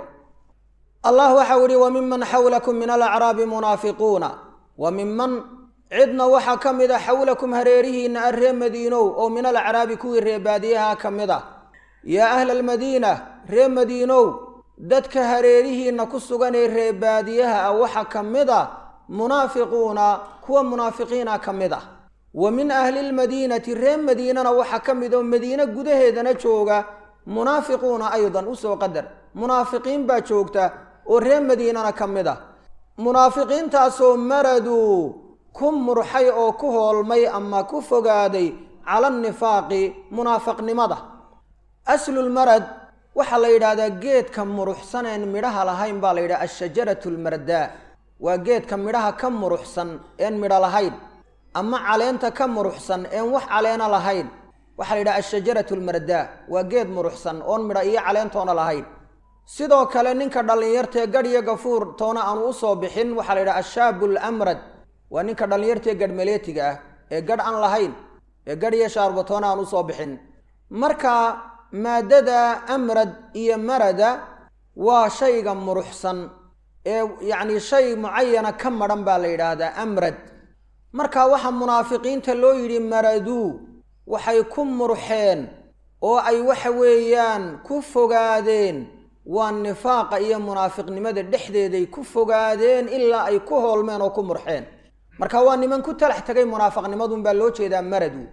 allah waxau idhi wa miman xawlakum min alacraabi munaafiquuna wa miman cidna waxaa ka mid a xawlakum hareerihiinna a ree madiinow oo min alacraabi kuwii ree baadiyaha ka mid a yaa ahla almadiina ree madiinow dadka hareerihiinna ku sugan ee ree baadiyaha ah waxaa ka mid a munaafiquuna kuwa munaafiqiina ka mid ah wa min ahli lmadiinati ree madiinana waxaa ka mid oo madiine gudaheedana jooga munaafiquuna aydan usoo qadar munaafiqiin baa joogta oo ree madiinana ka mid ah munaafiqiintaasoo maraduu ku murxay oo ku hoolmay ama ku fogaaday cala nifaaqi munaafaqnimada aslulmarad waxaa la yidhaahdaa geedka muruxsaneen midhaha lahayn baa la yidhaha ashajaratu lmardaa waa geedka midhaha ka muruxsan een midho lahayn ama caleenta ka muruxsan een wax caleena lahayn waxaa la yidhaha ashajaratu lmardaa waa geed muruxsan oon midho iyo caleentoona lahayn sidoo kale ninka dhallinyartae gadh iyo gafuur toona aanu u soo bixin waxaa la yidhaha ashaabu lamrad waa ninka dhallinyartae gadhmaleetiga ah ee gadh aan lahayn ee gadh iyo shaarba toona aan usoo bixin marka maadada amrad iyo marada waa shayga muruxsan ee yacni shay mucayana ka madhan baa la yidhaahdaa amrad marka waxaa munaafiqiinta loo yidhi maraduu waxay ku murxeen oo ay waxa weeyaan ku fogaadeen waa nifaaqa iyo munaafiqnimada dhexdeeday ku fogaadeen ilaa ay ku hoolmeen oo ku murxeen marka waa niman ku talax tegay munaafiqnimadun baa loo jeedaa maradu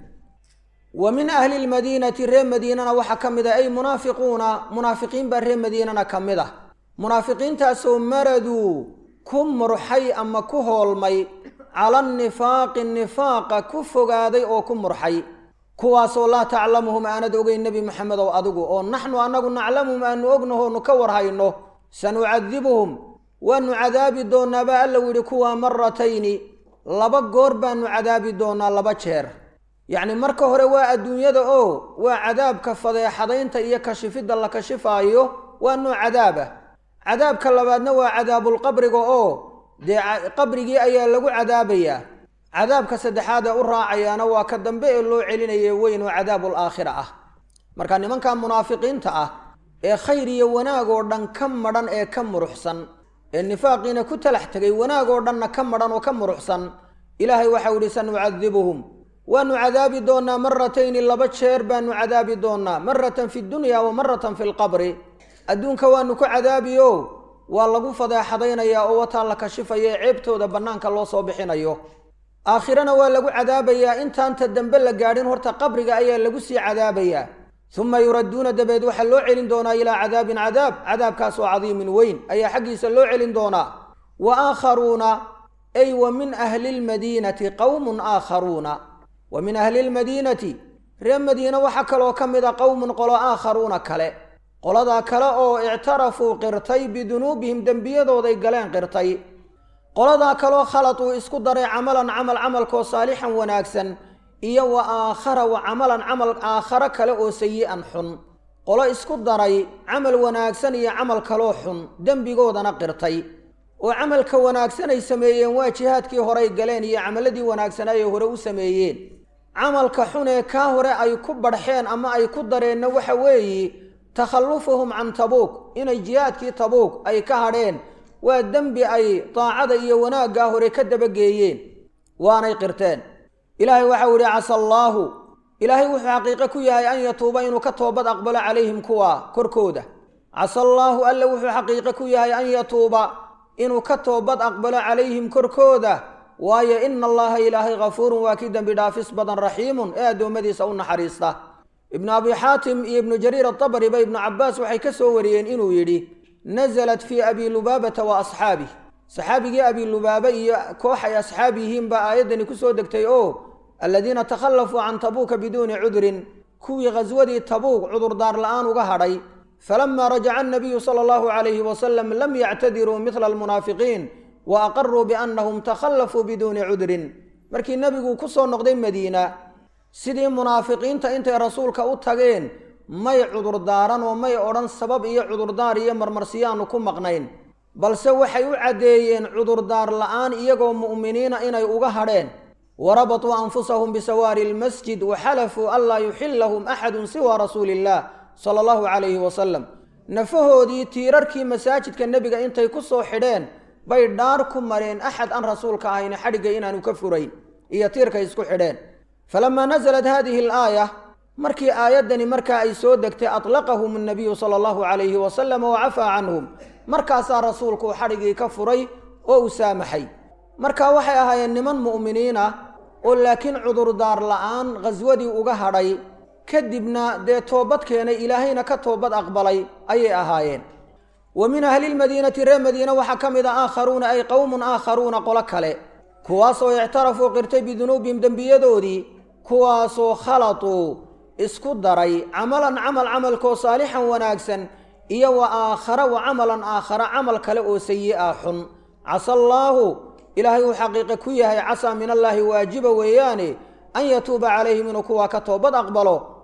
wa min ahli lmadiinati reer madiinana waxaa ka mid ah ay munaafiquuna munaafiqiin baa reer madiinana ka mid ah munaafiqiintaasoo maraduu ku murxay ama ku hoolmay cala nifaaqi nifaaqa ku fogaaday oo ku murxay kuwaasoo laa taclamuhum aanad ogeyn nebi maxamedow adigu oo naxnu annagu naclamuhum aanu ognahoonu ka warhayno sanucadibuhum waanu cadaabi doonaa baa alla yidhi kuwaa maratayni laba goor baanu cadaabi doonaa laba jeer yacni marka hore waa adduunyada oo waa cadaabka fadeexadaynta iyo kashifidda la kashifaayo waa nooc cadaab ah cadaabka labaadna waa cadaabulqabriga oo dee qabrigii ayaa lagu cadaabayaa cadaabka saddexaad ee u raacayaana waa ka dambe ee loo celinaye weyn oo cadaabul aakhira ah marka nimanka munaafiqiinta ah ee khayr iyo wanaag oo dhan ka madhan ee ka muruxsan ee nifaaqiina ku talax tegay wanaag oo dhanna ka madhan oo ka muruxsan ilaahay waxau ihi sanucadibuhum waanu cadaabi doonaa maratayni laba jeer baanu cadaabi doonaa maratan fi dunya wa maratan fi lqabri adduunka waanu ku cadaabiyo waa lagu fadeexadaynayaa oo wataa la kashifaya ee ceebtooda bannaanka loo soo bixinayo aakhirana waa lagu cadaabayaa intaanta dambe la gaadhin horta qabriga ayaa lagu sii cadaabayaa uma yuradduuna dabeed waxaa loo celin doonaa ilaa cadaabin cadaab cadaabkaas oo cadiimin weyn ayaa xaggiisa loo celin doonaa wa aakharuuna ay wa min ahli lmadiinati qowmun aakharuuna wa min ahli lmadiinati reer madiine waxaa kaloo ka mid a qowmun qolo aakharuuna kale qoladaa kale oo ictarafuu qirtay bidunuubihim dembiyadooday galeen qirtay qoladaa kaloo khalad uu isku daray camalan camal camalkoo saalixan wanaagsan iyo wa aakhara wa camalan camal aakharo kale oo sayi-an xun qolo isku daray camal wanaagsan iyo camal kaloo xun dembigoodana qirtay oo camalka wanaagsan ay sameeyeen waa jihaadkii horey galeen iyo camaladii wanaagsanaa ay hore u sameeyeen camalka xun ee kaa hore ay ku badhxeen ama ay ku dareenna waxa weeye takhallufuhum can tabuuk inay jihaadkii tabuuk ay ka hadheen waa dembi ay daacada iyo wanaaggaa hore ka dabageeyeen waanay qirteen ilaahay waxau idhi casa allaahu ilaahay wuxuu xaqiiqo ku yahay an yatuuba inuu ka toobad aqbalo calayhim kuwa korkooda casa allaahu alle wuxuu xaqiiqo ku yahay an yatuuba inuu ka toobad aqbalo calayhim korkooda waayo ina allaha ilaahay hafuurun waa kii dembi dhaafis badan raxiimun ee addoommadiisa u naxariista ibnu abi xaatim iyo ibnu jariir atabari ba ibnu cabbaas waxay ka soo wariyeen inuu yidhi nasalat fii abi lubaabata wa asxaabih saxaabigii abi lubaaba iyo koox ay asxaab yihiin baa aayaddani ku soo degtay oo aladiina takhallafuu can tabuuka biduuni cudrin kuwii khaswadii tabuuk cudurdaar la'aan uga hadhay falamaa rajaca annabiyu sala allahu calayhi wasalam lam yactadiruu midla almunaafiqiin wa aqaruu biannahum takhallafuu biduuni cudrin markii nebigu ku soo noqday madiina sidii munaafiqiinta intay rasuulka u tageen may cudurdaaran oo may odhan sabab iyo cudurdaar iyo marmarsiyaanu ku maqnayn balse waxay u caddeeyeen cudurdaar la'aan iyagoo mu'miniina inay uga hadheen warabatuu anfusahum bisawaari lmasjid waxalafuu anlaa yuxillahum axadun siwa rasuuli illaah sala allahu calayhi wasalam nafahoodii tiirarkii masaajidka nebiga intay ku soo xidheen bay dhaar ku mareen axad aan rasuulka ahayn xadhigga inaanu ka furayn iyo tiirkay isku xidheen falamaa nasalat haadihi alaaya markii aayaddani markaa ay soo degtay atlaqahum annabiyu sala allahu calayhi wasalam wa cafaa canhum markaasaa rasuulku xadhiggii ka furay oo uu saamaxay marka waxay ahaayeen niman mu'miniin ah oo laakiin cudurdaar la'aan khaswadii uga hadhay kadibna dee toobad keenay ilaahayna ka toobad aqbalay ayay ahaayeen wa min ahli lmadiinati reer madiina waxaa ka mid a aakharuuna ay qowmun aakharuuna qolo kale kuwaasoo ictarafuu qirtay bidunuubihim dembiyadoodii kuwaasoo khalatuu isku daray camalan camal camalkoo saalixan wanaagsan iyo wa aakhara wa camalan aakhara camal kale oo sayi-a xun casa allaahu ilaahay uu xaqiiqe ku yahay casaa min allaahi waajiba weeyaane an yatuuba calayhim inuu kuwaa ka toobad aqbalo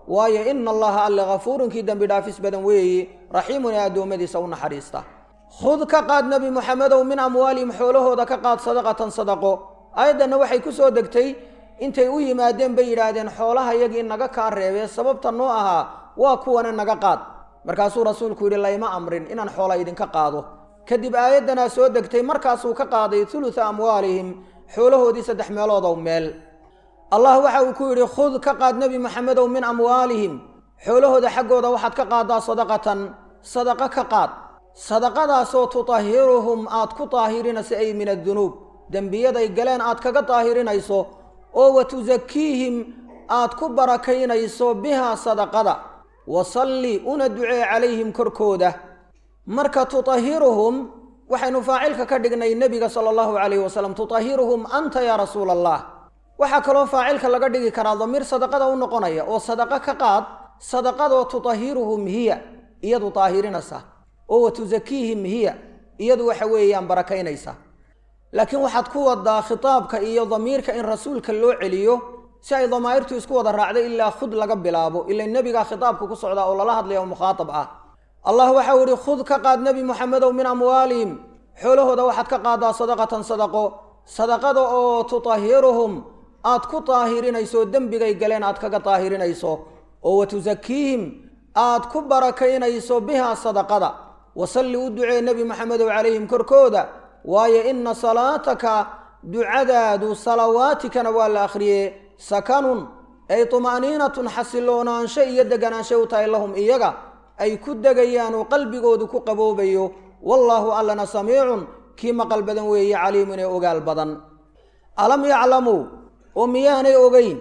waayo ina allaha alle hafuurunkii dembi dhaafis badan weeyi raxiimun ee addoommadiisa u naxariista khud ka qaad nebi moxamedow min amwaalihim xoolahooda ka qaad sadaqatan sadaqo aayaddanna waxay ku soo degtay intay u yimaadeen bay yidhaahdeen xoolaha yagii naga kaa reebee sababta noo ahaa waa kuwane naga qaad markaasuu rasuulku yidhi layma amrin inaan xoola idinka qaado kadib aayaddanaa soo degtay markaasuu ka qaaday thulutha amwaalihim xoolahoodii saddex meeloodow meel allah waxa uu ku yidhi khud ka qaad nebi moxamedow min amwaalihim xoolahooda xaggooda waxaad ka qaaddaa sadaqatan sadaqo ka qaad sadaqadaasoo tutahiruhum aad ku daahirinayso ay min addunuub dembiyaday galeen aad kaga daahirinayso oo wa tusakiihim aad ku barakaynayso bihaa sadaqada wasalli una ducee calayhim korkooda marka tutahiruhum waxaynu faacilka ka dhignay nebiga sala allahu calayhi wasalam tutahiruhum anta yaa rasuula allah waxaa kaloo faacilka laga dhigi karaa damiir sadaqada u noqonaya oo sadaqo ka qaad sadaqadoo tutahiruhum hiya iyadu daahirinaysa oo wa tusakiihim hiya iyadu waxa weeyaan barakaynaysa laakiin waxaad ku wadaa khitaabka iyo damiirka in rasuulka loo celiyo si ay damaa'irtu isku wada raacdo ilaa khud laga bilaabo ila nebigaa khitaabka ku socdaa oo lala hadlaya oo mukhaatab ah allah waxau idhi khud ka qaad nebi moxamedow min amwaalihim xoolahooda waxaad ka qaadaa sadaqatan sadaqo sadaqada oo tutahiruhum aad ku daahirinayso dembigay galeen aad kaga daahirinayso oo wa tusakiihim aad ku barakaynayso bihaa sadaqada wasalli u ducee nebi moxamedow calayhim korkooda waayo ina salaataka ducadaadu salawaatikana waa la akhriyee sakanun ay tuma'niinatun xasiloonaansho iyo deganaansho u tahay lahum iyaga ay ku degayaan oo qalbigoodu ku qaboobayo wallaahu allana samiicun kii maqal badan weeye caliimun ee ogaal badan alam yaclamuu oo miyaanay ogeyn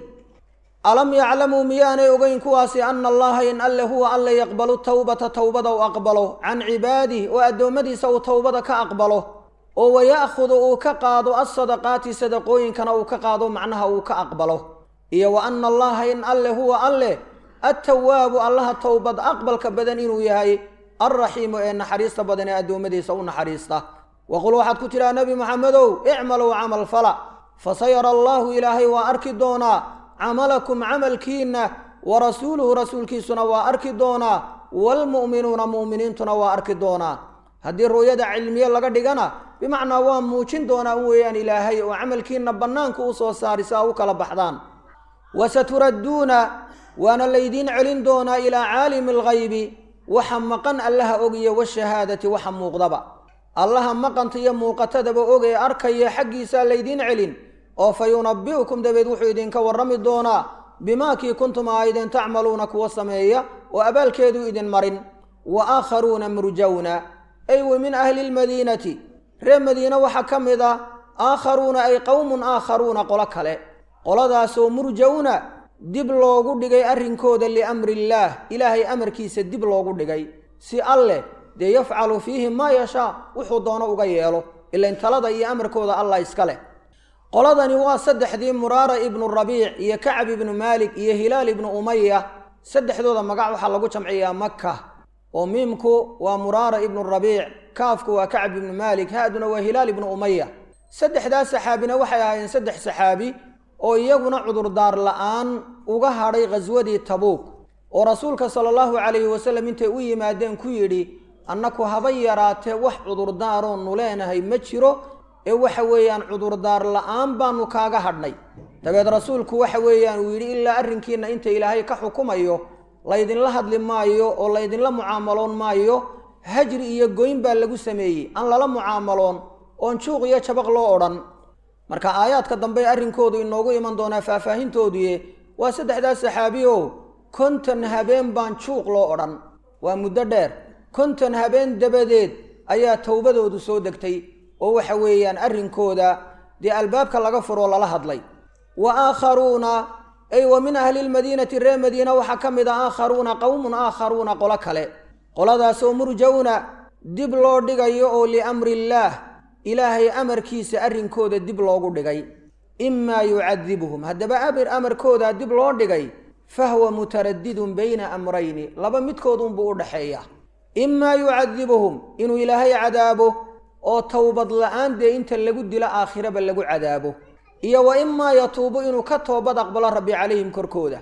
alam yaclamuu miyaanay ogeyn kuwaasi ana allaha in alle huwa alle yaqbalu towbata towbada u aqbalo can cibaadih oo addoommadiisa uu towbada ka aqbalo oo waya'khudu uu ka qaado alsadaqaati sadaqooyinkana uu ka qaado macnaha uu ka aqbalo iyo wa ana allaha in alle huwa alle attawaabu allaha towbad aqbalka badan inuu yahay alraxiimu ee naxariista badan ee addoommadiisa u naxariista waqul waxaad ku tidhaha nebi moxamedow icmaluu camal fala fasayara allaahu ilaahay waa arki doonaa camalakum camalkiinna wa rasuuluhu rasuulkiisuna waa arki doonaa waalmu'minuuna mu'miniintuna waa arki doonaa haddii ru'yada cilmiye laga dhigana bimacnaa waa muujin doonaa un weeyaan ilaahay oo camalkiinna bannaanka u soo saari si aa u kala baxdaan wasaturadduuna waana laydiin celin doonaa ilaa caalimi alghaybi waxa maqan allaha ogiya washahaadati waxa muuqdaba allaha maqanta iyo muuqatadaba og ee arkaya xaggiisaa laydiin celin oo fa yunabbi'ukum dabeed wuxuu idinka warrami doonaa bimaa kii kuntum aayden tacmaluuna kuwa sameeya oo abaalkeeduu idin marin wa aakharuuna murjawna ay wa min ahli lmadiinati reer madiine waxaa ka mid ah aakharuuna ay qowmun aakharuuna qolo kale qoladaasoo murjawna dib loogu dhigay arrinkooda liamri illaah ilaahay amarkiisa dib loogu dhigay si alleh dee yafcalu fiihi maa yashaa wuxuu doono uga yeelo ilain talada iyo amarkooda allah iska leh qoladani waa saddexdii muraara ibnu rabiic iyo kacab ibnu maalik iyo hilaal ibnu umaya saddexdooda magac waxaa lagu jamciyaa maka oo miimku waa muraara ibnu rabiic kaafku waa kacab ibnu maalik haaduna waa hilaal ibnu umaya saddexdaas saxaabina waxay ahaayeen saddex saxaabi oo iyaguna cudurdaar la'aan uga hadhay khaswadii tabuuk oo rasuulka sala allahu calayhi wasalam intay u yimaadeen ku yidhi annaku haba yaraatee wax cudurdaaroonu leenahay ma jiro ee waxa weeyaan cudurdaar la'aan baanu kaaga hadhnay dabeed rasuulku waxa weeyaan uu yidhi ilaa arrinkiinna inta ilaahay ka xukumayo laydinla hadli maayo oo laydinla mucaamaloon maayo hajri iyo goyn baa lagu sameeyey aan lala mucaamaloon oon juuq iyo jabaq loo odhan marka aayaadka dambe arrinkoodu inoogu iman doonaa faahfaahintoodii waa saddexdaas saxaabi o konton habeen baan juuq loo odhan waa muddo dheer konton habeen dabadeed ayaa towbadoodu soo degtay oo waxa weeyaan arrinkooda dee albaabka laga furoo lala hadlay wa aakharuuna ay wa min ahli lmadiinati reer madiina waxaa ka mid a aakharuuna qowmun aakharuuna qolo kale qoladaasoo murjawna dib loo dhigayo oo liamri illaah ilaahay amarkiisa arrinkooda dib loogu dhigay imaa yucadibuhum haddaba amir amarkoodaa dib loo dhigay fahwa mutaradidun bayna amrayni laba midkood unbuu u dhaxeeya imaa yucadibuhum inuu ilaahay cadaabo oo towbad la-aan dee inta lagu dilo aakhiraba lagu cadaabo iyo wa imaa yatuubu inuu ka toobad aqbalo rabbi calayhim korkooda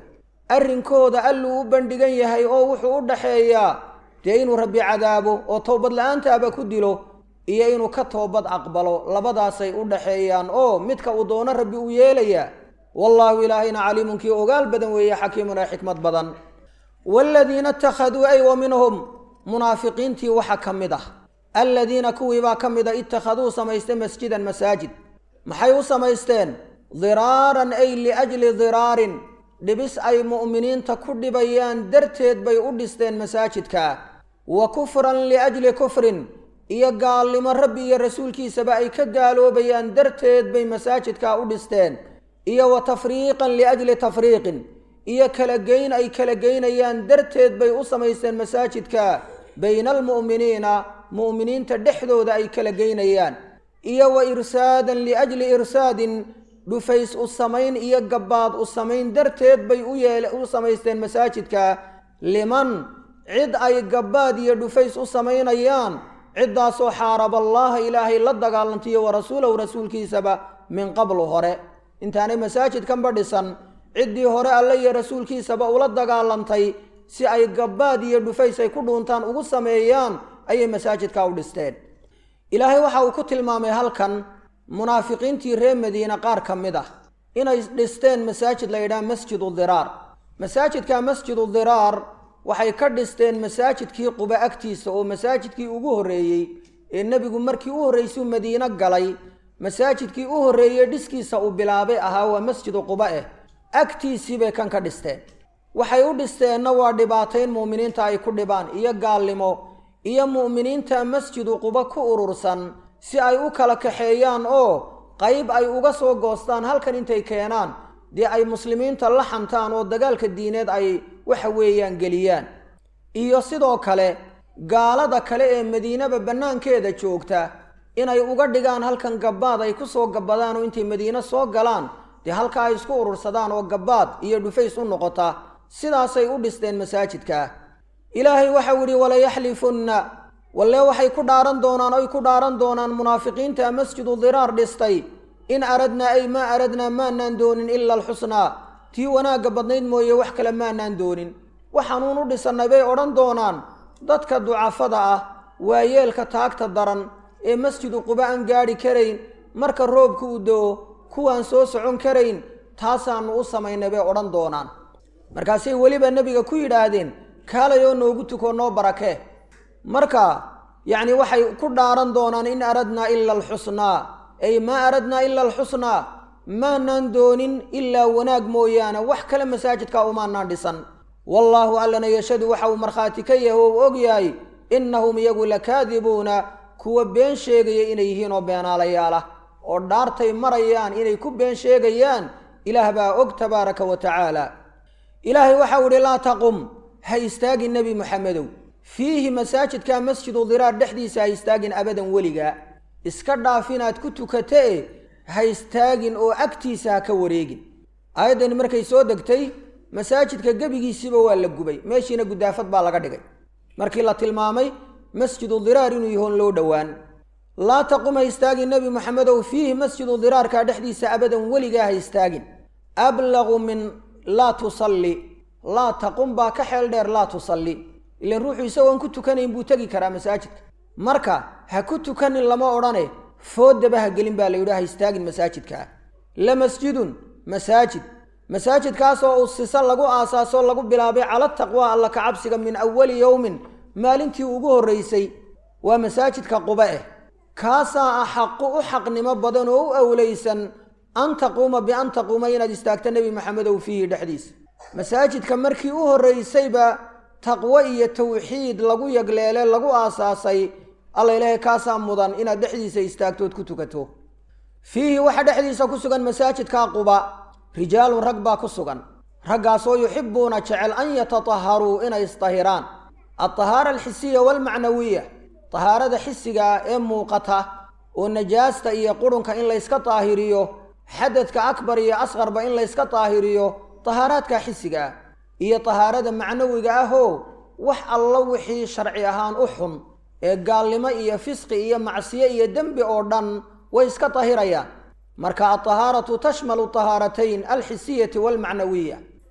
arrinkooda alluu u bandhigan yahay oo wuxuu u dhaxeeyaa dee inuu rabbi cadaabo oo toobad la-aantaaba ku dilo iyo inuu ka toobad aqbalo labadaasay u dhaxeeyaan oo midka uu doono rabbi uu yeelayaa wallaahu ilaahayna caliimun kii ogaal badan weeye xakiimun ee xikmad badan waaladiina ittakhaduu ay wa minhum munaafiqiintii waxa ka mid ah aladiina kuwiibaa ka mid a ittakhaduu samaystay masjidan masaajid maxay u samaysteen diraaran ay liajli diraarin dhibis ay mu'miniinta ku dhibayaan darteed bay u dhisteen masaajidka wa kufran liajli kufrin iyo gaalnimo rabbi iyo rasuulkiisaba ay ka gaaloobayaan darteed bay masaajidka u dhisteen iyo wa tafriiqan liajli tafriiqin iyo kala geyn ay kala geynayaan darteed bay u samaysteen masaajidka bayna almu'miniina mu'miniinta dhexdooda ay kala geynayaan iyo wa irsaadan liajli irsaadin dhufays u samayn iyo gabbaad u samayn darteed bay u yeel u samaysteen masaajidka liman cid ay gabbaad iyo dhufays u samaynayaan ciddaasoo xaaraba allaaha ilaahay la dagaalantiyo wa rasuulahu rasuulkiisaba min qablu hore intaanay masaajidkanba dhisan ciddii hore alle iyo rasuulkiisaba ula dagaalantay si ay gabbaad iyo dhufays ay ku dhuuntaan ugu sameeyaan ayay masaajidka u dhisteen ilaahay waxa uu ku tilmaamay halkan munaafiqiintii reer madiine qaar ka mid ah inay dhisteen masaajid la yidhaha masjidu diraar masaajidka masjidu diraar waxay ka dhisteen masaajidkii quba agtiisa oo masaajidkii ugu horreeyey ee nebigu markii u horraysuu madiine galay masaajidkii u horreeyey dhiskiisa uu bilaabay ahaa waa masjidu quba eh agtiisii bay kan ka dhisteen waxay u dhisteenna waa dhibaatayn mu'miniinta ay ku dhibaan iyo gaalnimo iyo mu'miniinta masjidu quba ku urursan si ay u kala kaxeeyaan oo qayb ay uga soo goostaan halkan intay keenaan dee ay muslimiinta la xantaan oo dagaalka diineed ay waxa weeyaan geliyaan iyo sidoo kale gaalada kale ee madiinaba bannaankeeda joogta inay uga dhigaan halkan gabbaad ay ku soo gabbadaan oo intay madiine soo galaan dee halka ay isku urursadaan oo gabbaad iyo dhufays u noqota sidaasay u dhisteen masaajidka ilaahay waxau idhi walayaxlifunna walle waxay ku dhaaran doonaan oy ku dhaaran doonaan munaafiqiinta masjidu diraar dhistay in aradnaa ay maa aradnaa maanaan doonin ila alxusnaa tii wanaagga badnayd mooye wax kale maanaan doonin waxaanuun u dhisannay bay odhan doonaan dadka ducafada ah waayeelka taagta daran ee masjidu quba aan gaadhi karayn marka roobka u do-o kuwaan soo socon karayn taasaannu u samaynay bay odhan doonaan markaasay weliba nebiga ku yidhaahdeen kaalayoo noogu tukoo noo barakee marka yacni waxay ku dhaaran doonaan in aradnaa ila alxusnaa ay maa aradnaa ila alxusnaa maanaan doonin ilaa wanaag mooyaane wax kale masaajidka umaanaan dhisan wallaahu allana yashadu waxa uu markhaati ka yahay oo u og yahay innahum iyagu lakaadibuuna kuwa been sheegaya inay yihiin oo beenaalayaal ah oo dhaartay marayaan inay ku been sheegayaan ilaah baa og tabaaraka wa tacaala ilaahay waxau idhi laa taqum ha istaagin nebi moxamedow fiihi masaajidka masjidu diraar dhexdiisa ha istaagin abadan weligaa iska dhaaf inaad ku tukatee ha istaagin oo agtiisa ha ka wareegin aayaddani markay soo degtay masaajidka gebigiisiiba waa la gubay meeshiina gudaafad baa laga dhigay markii la tilmaamay masjidu diraar inuu yahoon loo dhowaan laa taqum ha istaagin nebi moxamedow fiihi masjidu diraarka dhexdiisa abadan weligaa ha istaagin ablaqu min laa tusalli laa taqum baa ka xeel dheer laa tusalli ilan ruuxu isagoon ku tukanayn buu tegi karaa masaajidka marka ha ku tukanin lama odhane foodaba ha gelin baa la yidhi ha istaagin masaajidkaa la masjidun masaajid masaajidkaasoo usisa lagu aasaasoo lagu bilaabay cala taqwa alla ka cabsiga min awali yowmin maalintii ugu horraysay waa masaajidka quba eh kaasaa axaqu u xaqnimo badan oo u awlaysan an taquuma bian taquuma inaad istaagto nebi maxamedow fiihi dhexdiisa masaajidka markii u horraysayba taqwo iyo tawxiid lagu yagleele lagu aasaasay alla ilaahay kaasaa mudan inaad dhexdiisa istaagtood ku tukato fiihi waxaa dhexdiisa ku sugan masaajidka quba rijaalun rag baa ku sugan raggaasoo yuxibuuna jecel an yatataharuu inay isdahiraan altahaara alxisiya waalmacnawiya tahaarada xisigaa ee muuqata oo najaasta iyo qurunka in layska daahiriyo xadadka akbar iyo asqarba in layska daahiriyo tahaaraadka xisiga ah iyo tahaarada macnawiga ahoo wax allo wixii sharci ahaan u xun ee gaalnimo iyo fisqi iyo macsiyo iyo dembi oo dhan way iska tahirayaan marka altahaaratu tashmalu tahaaratayn alxisiyati waalmacnawiya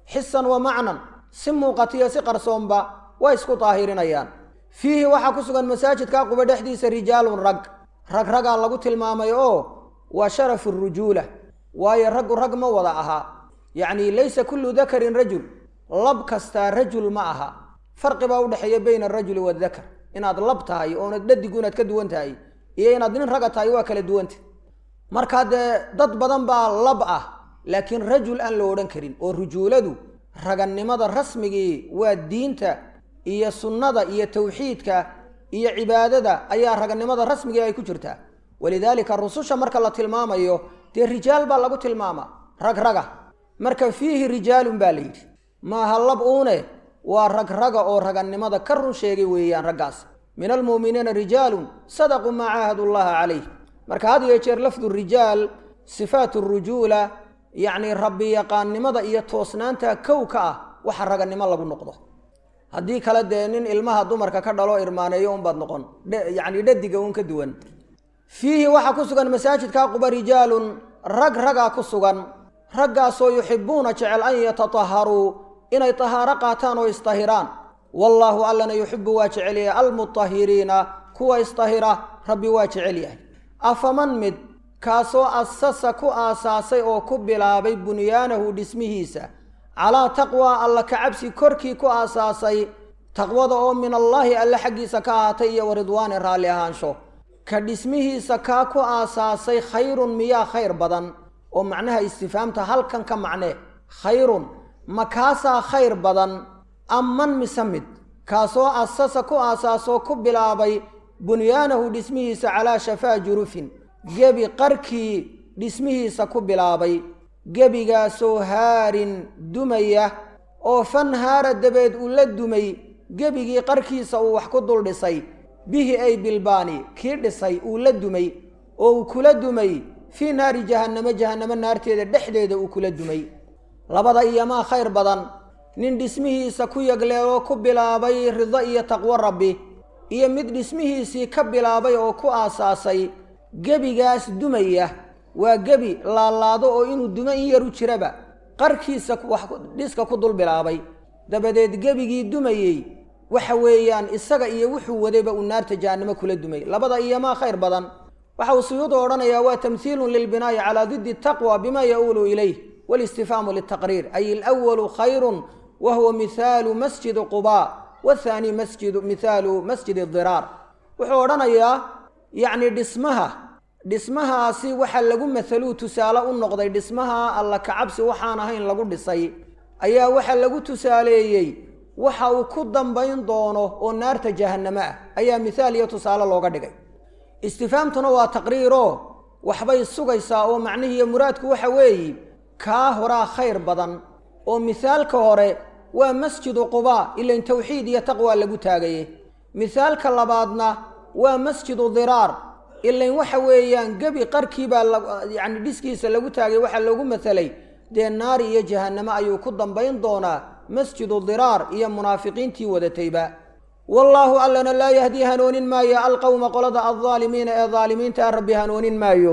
xisan wa macnan si muuqatiyo si qarsoonba way isku daahirinayaan fiihi waxaa ku sugan masaajidka quba dhexdiisa rijaalun rag rag ragaa lagu tilmaamay oo waa sharafu rujuula waayo raggu rag ma wada ahaa yacni laysa kullu dakarin rajul lab kastaa rajul ma aha farqi baa udhexeeya bayna arajuli waadakar inaad lab tahay oonad dhadigu inaad ka duwan tahay iyo inaad nin raga tahay waa kala duwanta markaa dee dad badan baa lab ah laakiin rajul aan la odhan karin oo rujuuladu ragannimada rasmigii waa diinta iyo sunnada iyo tawxiidka iyo cibaadada ayaa ragannimada rasmigii ay ku jirtaa walidaalika rususha marka la tilmaamayo dee rijaal baa lagu tilmaamaa rag raga marka fiihi rijaalun baa la yidhi maaha lab uune waa rag raga oo ragannimada ka run sheegay weeyaan raggaas min almu'miniina rijaalun sadaquu maa caahadu llaha calayh marka had iyo jeer lafdu rijaal sifaat rujuula yacni rabbi yaqaannimada iyo toosnaanta kow ka ah waxa ragannimo lagu noqdo haddii kale dee nin ilmaha dumarka ka dhalo irmaaneeyo unbaad noqon yacni dhadiga uun ka duwan fiihi waxaa ku sugan masaajidka quba rijaalun rag ragaa ku sugan raggaasoo yuxibuuna jecel an yatataharuu inay tahaaro qaataan oo istahiraan wallaahu allana yuxibu waa jecel yahay almutahiriina kuwa istahira rabbi waa jecel yahay afaman mid kaasoo asasa ku aasaasay oo ku bilaabay bunyaanahu dhismihiisa calaa taqwaa alla kacabsi korkii ku aasaasay taqwada oo min allaahi alle xaggiisa ka ahaatay iyo waridwaani raalli ahaansho ka dhismihiisa kaa ku aasaasay khayrun miyaa khayr badan oo macnaha istifaamta halkan ka macnee khayrun ma kaasaa khayr badan amman mise mid kaasoo asasa ku aasaasoo ku bilaabay bunyaanahu dhismihiisa calaa shafaa jurufin gebi qarkii dhismihiisa ku bilaabay gebigaasoo haarin dumaya oo fanhaara dabeed uu la dumay gebigii qarkiisa uu wax ku dul dhisay bihi ay bilbaani kii dhisay uu la dumay oo uu kula dumay fii naari jahannamo jahannamo naarteeda dhexdeeda uu kula dumay labada iyomaa khayr badan nin dhismihiisa ku yagleeloo ku bilaabay rido iyo taqwo rabbi iyo mid dhismihiisii ka bilaabay oo ku aasaasay gebigaas dumaya waa gebi laalaado oo inuu dumo in yaru jiraba qarkiisa wax dhiska ku dul bilaabay dabadeed gebigii dumayey waxa weeyaan isaga iyo wuxuu wadayba uu naarta jahannamo kula dumay labada iyomaa khayr badan waxa uu suyuudu odhanayaa waa tamhiilun lilbinaa'i calaa diddi taqwa bima ya-uulu ilayh walistifhaamu litaqriir ay alwalu khayrun wa huwa mihaalu masjidi qubaa wathaani masjidu mihaalu masjidi diraar wuxuu odhanayaa yacni dhismaha dhismahaasi waxa lagu mathaluu tusaale u noqday dhismaha alla kacabsi waxaan ahayn lagu dhisay ayaa waxa lagu tusaaleeyey waxa uu ku dambayn doono oo naarta jahannamo ah ayaa mithaal iyo tusaale looga dhigay istifaamtuna waa taqriiroo waxbay sugaysaa oo macnihiiyo muraadku waxa weeye kaa horaa khayr badan oo mithaalka hore waa masjidu qubaa ilain tawxiid iyo taqwa lagu taagaye mithaalka labaadna waa masjidu diraar ilain waxa weeyaan gebi qarkiibaa yacni dhiskiisa lagu taagay waxaa loogu mathalay dee naari iyo jahannamo ayuu ku dambayn doonaa masjidu diraar iyo munaafiqiintii wadatayba wallaahu allana laa yahdii hanoonin maayo alqowma qolada aldaalimiina ee daalimiinta rabbi hanoonin maayo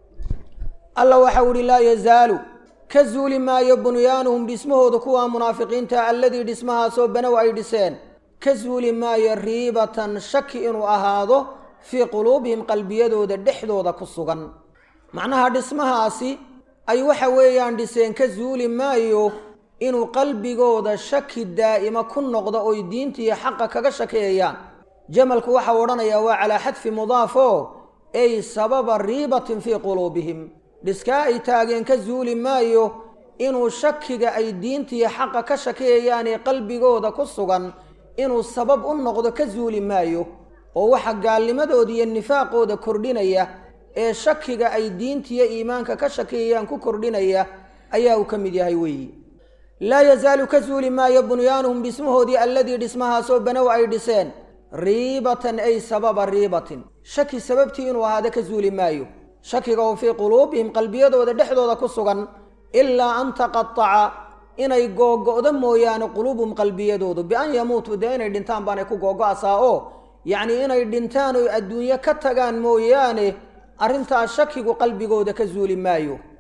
alla waxau ihi laa yazaalu ka zuuli maayo bunyaanuhum dhismahooda kuwa munaafiqiinta alladii dhismahaasoo banow ay dhiseen ka zuuli maayo riibatan shaki inuu ahaado fii quluubihim qalbiyadooda dhexdooda ku sugan macnaha dhismahaasi ay waxa weeyaan dhiseen ka zuuli maayo inuu qalbigooda shaki daa'ima ku noqdo oy diintiiyo xaqa kaga shakeeyaan jamalku waxau odhanayaa waa calaa xadfi mudaafo ay sababa riibatin fii quluubihim dhiskaa ay taageen ka zuuli maayo inuu shakiga ay diintiiyo xaqa ka shakeeyaanee qalbigooda ku sugan inuu sabab u noqdo ka zuuli maayo oo waxa gaalnimadooda iyo nifaaqooda kordhinaya ee shakiga ay diintiiyo iimaanka ka shakeeyaan ku kordhinaya ayaa uu ka mid yahay weeyi laa yazaalu ka zuuli maayo bunyaanuhum dhismahoodii alladii dhismahaasoo banow ay dhiseen riibatan ay sababa riibatin shaki sababtii inuu ahaado ka zuuli maayo shakiga oo fii quluubihim qalbiyadooda dhexdooda ku sugan ilaa an taqataca inay googo'do mooyaane quluubuhum qalbiyadoodu bian yamuutuu dee inay dhintaan baanay ku googo'asaa oo yacnii inay dhintaan oo adduunyo ka tagaan mooyaane arrintaas shakigu qalbigooda ka zuuli maayo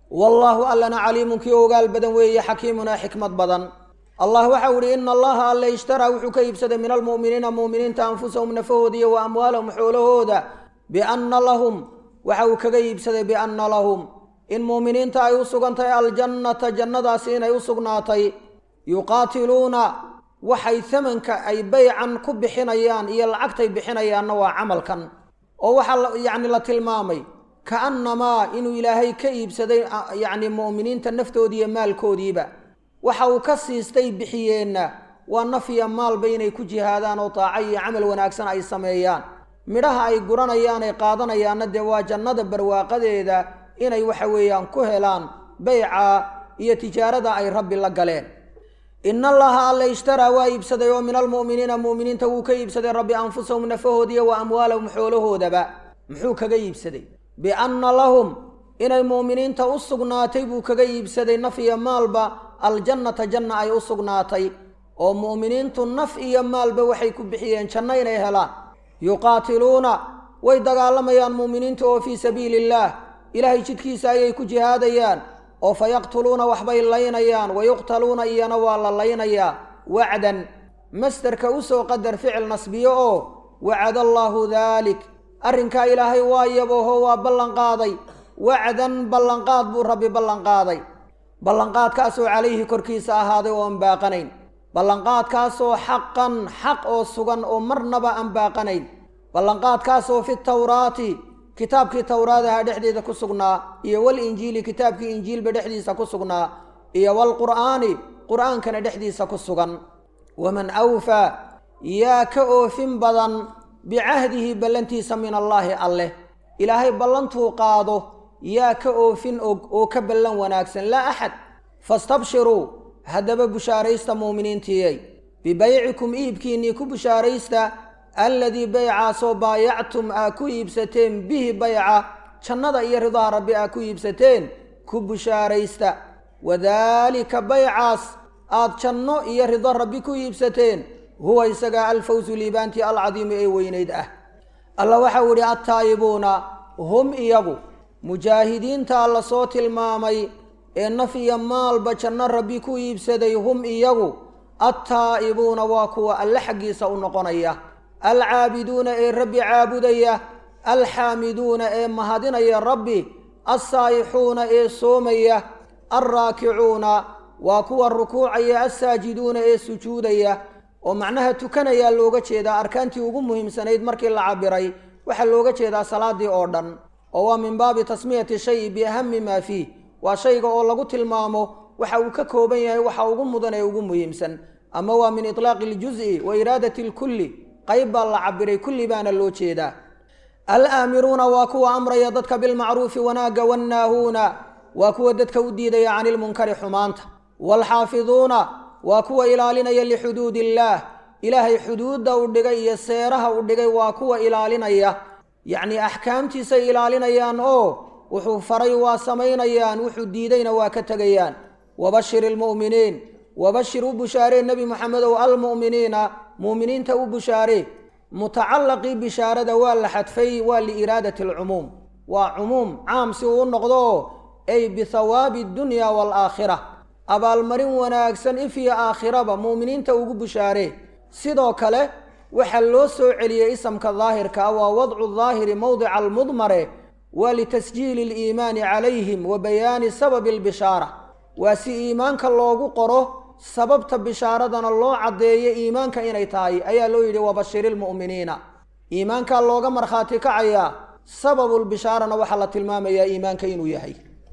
wallaahu allana caliimun kii ogaal badan weeye xakiimun ee xikmad badan allah waxau ihi ina allaha alle ishtaraa wuxuu ka iibsaday min almu'miniina mu'miniinta anfusahum nafahooda iyo wa amwaalahum xoolahooda bianna lahum waxa uu kaga iibsaday bianna lahum in mu'miniinta ay u sugantahay aljannata jannadaasi inay u sugnaatay yuqaatiluuna waxay hamanka ay baycan ku bixinayaan iyo lacagtay bixinayaanna waa camalkan oo waxaa yacni la tilmaamay kaannamaa inuu ilaahay ka iibsaday yacni mu'miniinta naftoodii iyo maalkoodiiba waxa uu ka siistay bixiyeenna waa nafya maalba inay ku jihaadaan oo taaco iyo camal wanaagsan ay sameeyaan midhaha ay guranayaan ay qaadanayaanna dee waa jannada barwaaqadeeda inay waxa weeyaan ku helaan bayca iyo tijaarada ay rabbi la galeen ina allaha alle ishtaraa waa iibsaday oo min almu'miniina mu'miniinta wuu ka iibsaday rabbi anfusahum nafahoodiiyo wa amwaalahum xoolahoodaba muxuu kaga iibsaday bianna lahum inay mu'miniinta u sugnaatay buu kaga iibsaday naf iyo maalba aljannata janna ay u sugnaatay oo mu'miniintu naf iyo maalba waxay ku bixiyeen janno inay helaan yuqaatiluuna way dagaalamayaan mu'miniinta oo fii sabiili illaah ilaahay jidkiisa ayay ku jihaadayaan oo fa yaqtuluuna waxbay laynayaan wa yuqtaluuna iyana waa la laynayaa wacdan masderka usoo qadar ficil nasbiyo oo wacada allaahu daalik arrinkaa ilaahay waa yabooho waa ballanqaaday wacdan ballanqaad buu rabbi ballanqaaday ballanqaadkaasoo calayhi korkiisa ahaaday oo aan baaqanayn ballanqaadkaasoo xaqan xaq oo sugan oo marnaba aan baaqanayn ballanqaadkaasoo fi tawraati kitaabkii towraadaha dhexdeeda ku sugnaa iyo walinjiili kitaabkii injiilba dhexdiisa ku sugnaa iyo waalqur'aani qur'aankana dhexdiisa ku sugan waman awfaa yaa ka oofin badan bicahdihi ballantiisa min allaahi alleh ilaahay ballantuu qaado yaa ka oofin og oo ka ballan wanaagsan laa axad fastabshiruu haddaba bushaaraysta muuminiintiyey bibaycikum iibkiinnii ku bushaaraysta alladii baycaasoo baayactum aa ku iibsateen bihi bayca jannada iyo ridaha rabbi aa ku iibsateen ku bushaaraysta wadaalika baycaas aad janno iyo rido rabbi ku iibsateen huwa isagaa alfawsu liibaantii alcadiimu ee weynayd ah alla waxau idhi attaa'ibuuna hum iyagu mujaahidiintaa la soo tilmaamay ee naf iyo maalba janno rabbi ku iibsaday hum iyagu attaa'ibuuna waa kuwa alle xaggiisa u noqonaya alcaabiduuna ee rabbi caabudaya alxaamiduuna ee mahadinaya rabbi alsaa'ixuuna ee soomaya alraakicuuna waa kuwa rukuucaya alsaajiduuna ee sujuudaya oo macnaha tukanayaa looga jeedaa arkaantii ugu muhiimsanayd markii la cabiray waxaa looga jeedaa salaadii oo dhan oo waa min baabi tasmiyati shayi biahami maa fiih waa shayga oo lagu tilmaamo waxa uu ka kooban yahay waxa ugu mudan ee ugu muhiimsan ama waa min itlaaqi iljuzi wa iraadati lkulli qayb baa la cabiray kulli baana loo jeedaa alaamiruuna waa kuwa amraya dadka bilmacruufi wanaagga wannaahuuna waa kuwa dadka u diidaya cani ilmunkari xumaanta waalxaafiduuna waa kuwa ilaalinaya lixuduud illaah ilaahay xuduudda u dhigay iyo seeraha u dhigay waa kuwa ilaalinaya yacnii axkaamtiisay ilaalinayaan oo wuxuu faray waa samaynayaan wuxuu diidayna waa ka tegayaan wabashir ilmu'miniin wabashir u bushaaree nebi moxamedow almu'miniina mu'miniinta u bushaaree mutacallaqii bishaarada waa la xadfay waa liiraadati alcumuum waa cumuum caam si uu u noqdo ay bihawaabi addunya waalaakhira abaalmarin wanaagsan if iyo aakhiraba mu'miniinta ugu bushaaree sidoo kale waxaa loo soo celiyey isamka daahirka ah waa wadcu daahiri mowdica almudmare waa litasjiili aliimaani calayhim wa bayaani sababi albishaara waa si iimaanka loogu qoro sababta bishaaradana loo caddeeyo iimaanka inay tahay ayaa loo yidhi wabashiri lmu'miniina iimaankaa looga markhaati kacayaa sababulbishaarana waxaa la tilmaamayaa iimaanka inuu yahay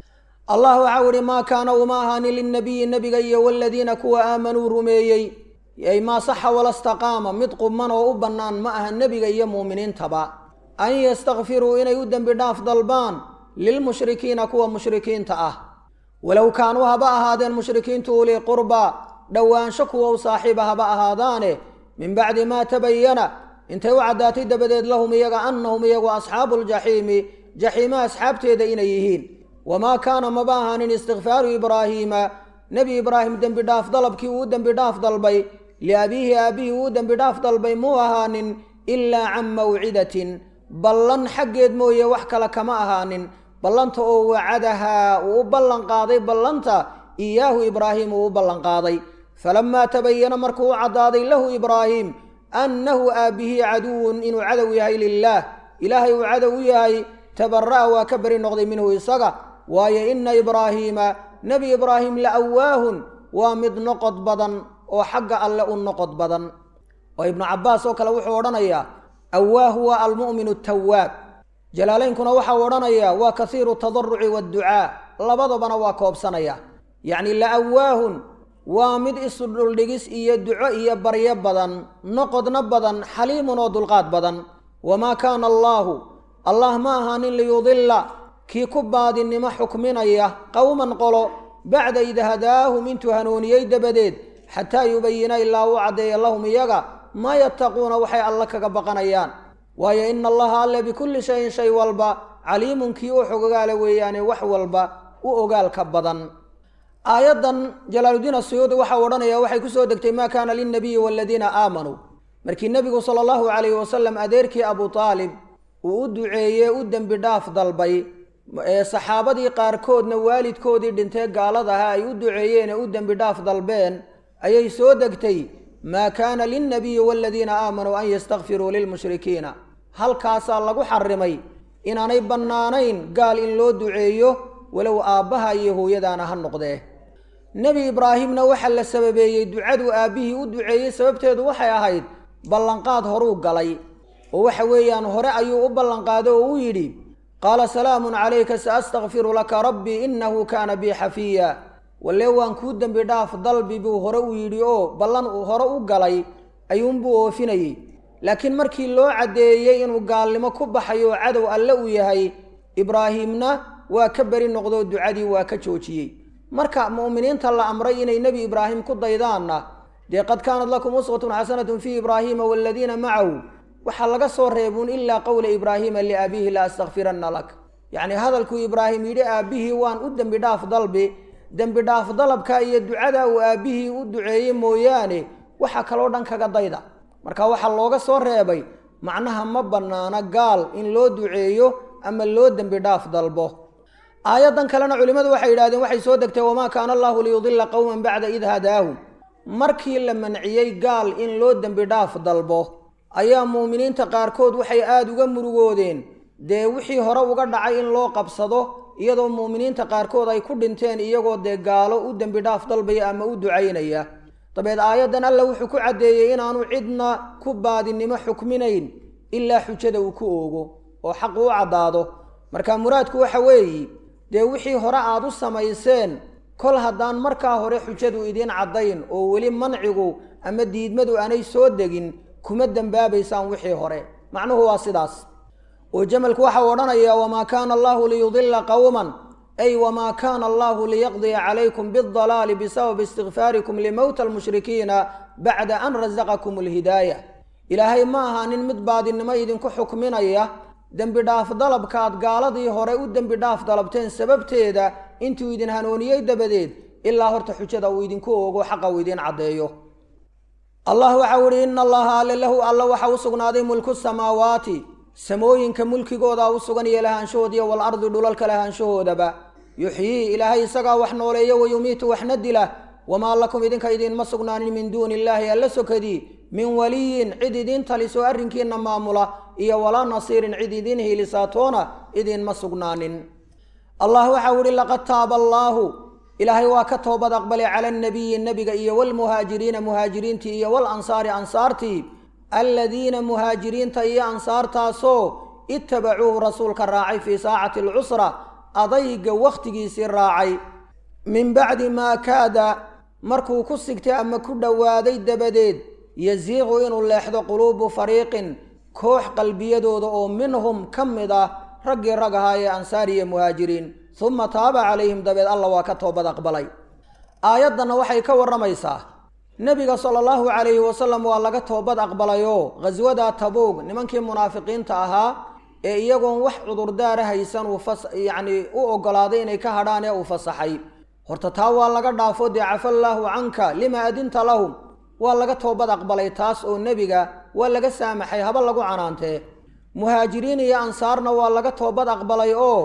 allah waxau ihi maa kaana uma ahaanin lilnabiyi nebiga iyo waladiina kuwa aamanuu rumeeyey ay maa saxa walastaqaama mid quman oo u bannaan ma aha nebiga iyo muuminiintaba an yastakfiruu inay u dembi dhaaf dalbaan lilmushrikiina kuwa mushrikiinta ah walow kaanuu haba ahaadeen mushrikiintu ulii qurbaa dhowaansho kuwa u saaxiiba haba ahaadaane min bacdi maa tabayana intay u caddaatay dabadeed lahum iyaga annahum iyagu asxaabu ljaxiimi jaxiima asxaabteeda inay yihiin wamaa kaana maba ahaanin istikfaaru ibraahiima nebi ibraahim dembi dhaaf dalabkii uu dembi dhaaf dalbay liabiihi aabbihii uu dembi dhaaf dalbay muu ahaanin ilaa can mawcidatin ballan xaggeed mooye wax kale kama ahaanin ballanta oo wacadahaa uu u ballanqaaday ballanta iyaahu ibraahim uu u ballanqaaday falamaa tabayana markuu u caddaaday lahu ibraahim annahu aabbihii caduwun inuu cadow yahay lilaah ilaahay uu cadow u yahay tabara'a waa ka beri noqday minhu isaga waayo ina ibraahiima nebi ibraahim la awaahun waa mid noqod badan oo xagga alle u noqod badan oo ibnu cabbaas oo kale wuxuu odhanayaa awaahu waa almu'minu tawaab jalaalaynkuna waxau odhanayaa waa kasiiru tadaruci waadducaa labadabana waa koobsanaya yacni la awaahun waa mid isu dhuldhigis iyo duco iyo baryo badan noqodna badan xaliimun oo dulqaad badan wamaa kaana allaahu allah ma ahaanin liyudilla kii ku baadinnimo xukminaya qowman qolo bacda id hadaahum intuu hanuuniyey dabadeed xataa yubayina ilaa uu caddeeya lahum iyaga maa yattaquuna waxay alle kaga baqanayaan waayo ina allaha alle bikulli shayin shay walba caliimun kii u xogogaala weeyaane wax walba u ogaalka badan aayaddan jalaaludiin asuyuudi waxau odhanaya waxay ku soo degtay maa kaana lilnabiyi waaladiina aamanuu markii nebigu sala allahu calayhi wasalam adeerkii abu aalib uu u duceeye u dembi dhaaf dalbay ee saxaabadii qaarkoodna waalidkoodii dhintee gaaladaha ay u duceeyeene u dembi dhaaf dalbeen ayay soo degtay maa kaana lilnabiyi waaladiina aamanuu an yastakfiruu lilmushrikiina halkaasaa lagu xarimay inaanay bannaanayn gaal in loo duceeyo walow aabbaha iyo hooyadaana ha noqdee nebi ibraahimna waxaa la sababeeyey ducaduu aabbihii u duceeyey sababteedu waxay ahayd ballanqaad horuu galay oo waxa weeyaan hore ayuu u ballanqaaday oo u yidhi qaala salaamun calayka sa astakfiru laka rabbii innahu kaana bii xafiya walle waan kuu dembi dhaaf dalbi buu hore u yidhi oo ballan uu hore u galay ayuunbuu oofinayey laakiin markii loo caddeeyey inuu gaalnimo ku baxayo oo cadow alle uu yahay ibraahiimna waa ka beri noqdoo ducadii waa ka joojiyey marka mu'miniinta la amray inay nebi ibraahim ku daydaanna dee qad kaanat lakum uswatun xasanatun fii ibraahiima waaladiina macahu waxaa laga soo reebuun ilaa qowla ibraahiima liabiihi la astakfiranna lak yacnii hadalkuu ibraahim yidhi aabbihii waan u dembi dhaaf dalbi dembi dhaaf dalabka iyo ducada uu aabbihii u duceeyey mooyaane waxa kaloo dhan kaga dayda marka waxaa looga soo reebay macnaha ma bannaana gaal in loo duceeyo ama loo dembi dhaaf dalbo aayaddan kalena culimmadu waxay yidhahdeen waxay soo degtay wamaa kaana allaahu liyudilla qowman bacda id hadaahum markii la manciyey gaal in loo dembi dhaaf dalbo ayaa muuminiinta qaarkood waxay aada uga murugoodeen dee wixii hore uga dhacay in loo qabsado iyadoo muuminiinta qaarkood ay ku dhinteen iyagoo dee gaalo u dembi dhaaf dalbaya ama u ducaynaya dabeed aayaddan alla wuxuu ku caddeeyey inaanu cidna ku baadinimo xukminayn ilaa xujada uu ku oogo oo xaqu u caddaado marka muraadku waxa weeyi dee wixii hore aad u samayseen kol haddaan markaa hore xujadu idiin caddayn oo weli mancigu ama diidmadu aanay soo degin kuma dembaabaysaan wixii hore macnuhu waa sidaas oo jamalku waxau odhanayaa wamaa kaana allaahu liyudilla qowman ay wamaa kaana allaahu liyaqdiya calaykum biاldalaali bisababi istikfaarikum limowta almushrikiina bacda an rasaqakum alhidaaya ilaahay ma ahaanin mid baadinimo idinku xukminaya dembi dhaaf dalabkaad gaaladii hore u dembi dhaaf dalabteen sababteeda intuu idin hanuuniyey dabadeed ilaa horta xujada uu idinku oogo xaqa uu idiin caddeeyo allah waxau ihi ina allaha alle lahu alla waxa u sugnaaday mulku samaawaati samooyinka mulkigoodaa u sugan iyo lahaanshahoodiiyo walardi dhulalka lahaanshahoodaba yuxyii ilaahay isagaa wax nooleeyo wayumiitu waxna dila wamaa lakum idinka idiinma sugnaanin min duuni illaahi alla sokadii min waliyin cid idiin talisoo arrinkiinna maamula iyo walaa nasiirin cid idiin hiilisaatoona idiinma sugnaanin allah waxau ihi laqad taaba allaahu ilaahay waa ka toobad aqbalay cala annabiyi nebiga iyo walmuhaajiriina muhaajiriintii iyo walansaari ansaartii aladiina muhaajiriinta iyo ansaartaasoo ittabacuuhu rasuulka raacay fii saacati alcusra adayga wakhtigiisii raacay min bacdi maa kaada markuu ku sigtay ama ku dhowaaday dabadeed yasiiqu inuu leexdo quluubu fariiqin koox qalbiyadooda oo minhum ka mid ah raggii rag ahaa ee ansaar iyo muhaajiriin uma taaba calayhim dabeed alla waa ka toobad aqbalay aayaddanna waxay ka warramaysaa nebiga sala allahu calayhi wasalam waa laga toobad aqbalayoo khaswadaa tabuug nimankii munaafiqiinta ahaa ee iyagoon wax cudurdaara haysan uu fas yacnii u oggolaaday inay ka hadhaan ee uu fasaxay horta taa waa laga dhaafo dee cafa allaahu canka lima adinta lahum waa laga toobad aqbalay taas oo nebiga waa laga saamaxay haba lagu canaantee muhaajiriin iyo ansaarna waa laga toobad aqbalay oo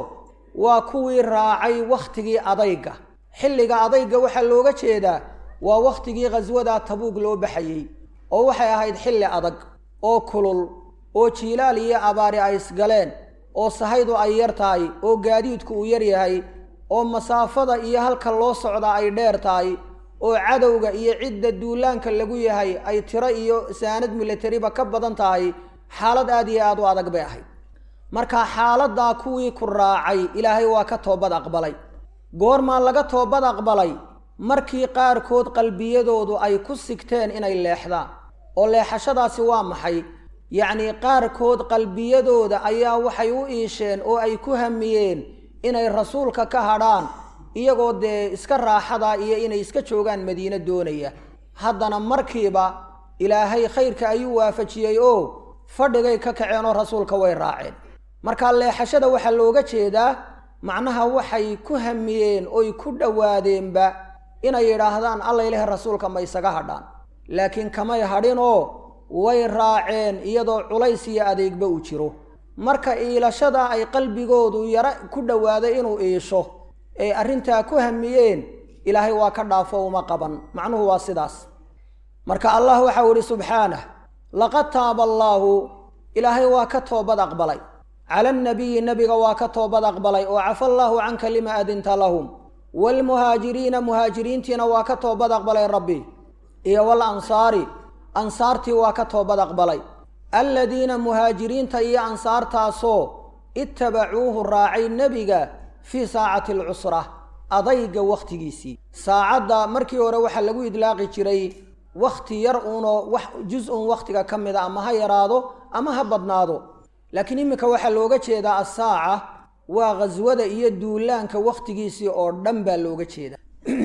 waa kuwii raacay wakhtigii adayga xilliga adayga waxaa looga jeedaa waa wakhtigii khaswada tabuug loo baxayey oo waxay ahayd xilli adag oo kulul oo jiilaal iyo abaari ay isgaleen oo sahaydu ay yar tahay oo gaadiidku uu yar yahay oo masaafada iyo halka loo socdaa ay dheer tahay oo cadowga iyo cidda duulaanka lagu yahay ay tiro iyo saanad milatariba ka badan tahay xaalad aad iyo aad u adag bay ahayd marka xaaladdaa kuwii ku raacay ilaahay waa ka toobad aqbalay goormaa laga toobad aqbalay markii qaarkood qalbiyadoodu ay ku sigteen inay leexdaan oo leexashadaasi waa maxay yacnii qaarkood qalbiyadooda ayaa waxay u iisheen oo ay ku hamiyeen inay rasuulka ka hadhaan iyagoo dee iska raaxada iyo inay iska joogaan madiine doonaya haddana markiiba ilaahay khayrka ayuu waafajiyey oo fadhigay ka kaceen oo rasuulka way raaceen marka leexashada waxaa looga jeedaa macnaha waxay ku hamiyeen oy ku dhowaadeenba inay yidhaahdaan alla ilahi rasuulka ma isaga hadhaan laakiin kamay hadhinoo way raaceen iyadoo culays iyo adeegba uu jiro marka iilashada ay qalbigoodu yaro ku dhowaaday inuu iisho ee arrintaa ku hamiyeen ilaahay waa ka dhaafo uma qaban macnuhu waa sidaas marka allah waxau idhi subxaanah laqad taaba allaahu ilaahay waa ka toobad aqbalay cala annabiyi nebiga waa ka toobad aqbalay oo cafa allaahu canka lima adinta lahum waalmuhaajiriina muhaajiriintiina waa ka toobad aqbalay rabbi iyo wal ansaari ansaartii waa ka toobad aqbalay alladiina muhaajiriinta iyo ansaartaasoo ittabacuuhu raacay nebiga fii saacati alcusra adayga wakhtigiisii saacadda markii hore waxaa lagu idlaaqi jiray wakhti yar uunoo wax jus-un wakhtiga ka mid a ama ha yaraado ama ha badnaado laakiin iminka waxaa looga jeedaa assaaca waa khaswada iyo duulaanka wakhtigiisii oo dhan baa looga jeedaa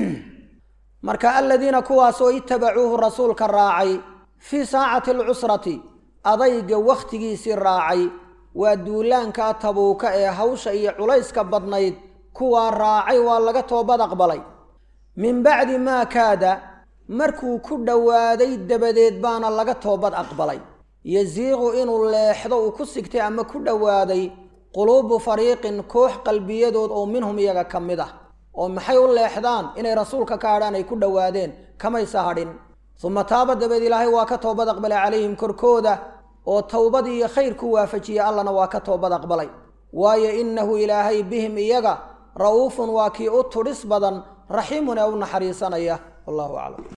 marka aladiina kuwaasoo itabacuuhu rasuulka raacay fii saacati alcusrati adayga wakhtigiisii raacay waa duulaanka tabuuka ee hawsha iyo culayska badnayd kuwaa raacay waa laga toobad aqbalay min bacdi maa kaada markuu ku dhowaaday dabadeed baana laga toobad aqbalay yasiiqu inuu leexdo uu ku sigtay ama ku dhowaaday quluubu fariiqin koox qalbiyadood oo minhum iyaga ka mid ah oo maxay u leexdaan inay rasuulka ka hadhaan ay ku dhowaadeen kamaysa hadhin uma taaba dabeed ilaahay waa ka toobad aqbalay calayhim korkooda oo towbad iyo khayr ku waafajiyey allana waa ka toobad aqbalay waayo innahu ilaahay bihim iyaga ra'uufun waa kii u tudhis badan raxiimun ee u naxariisanaya wallahu aclam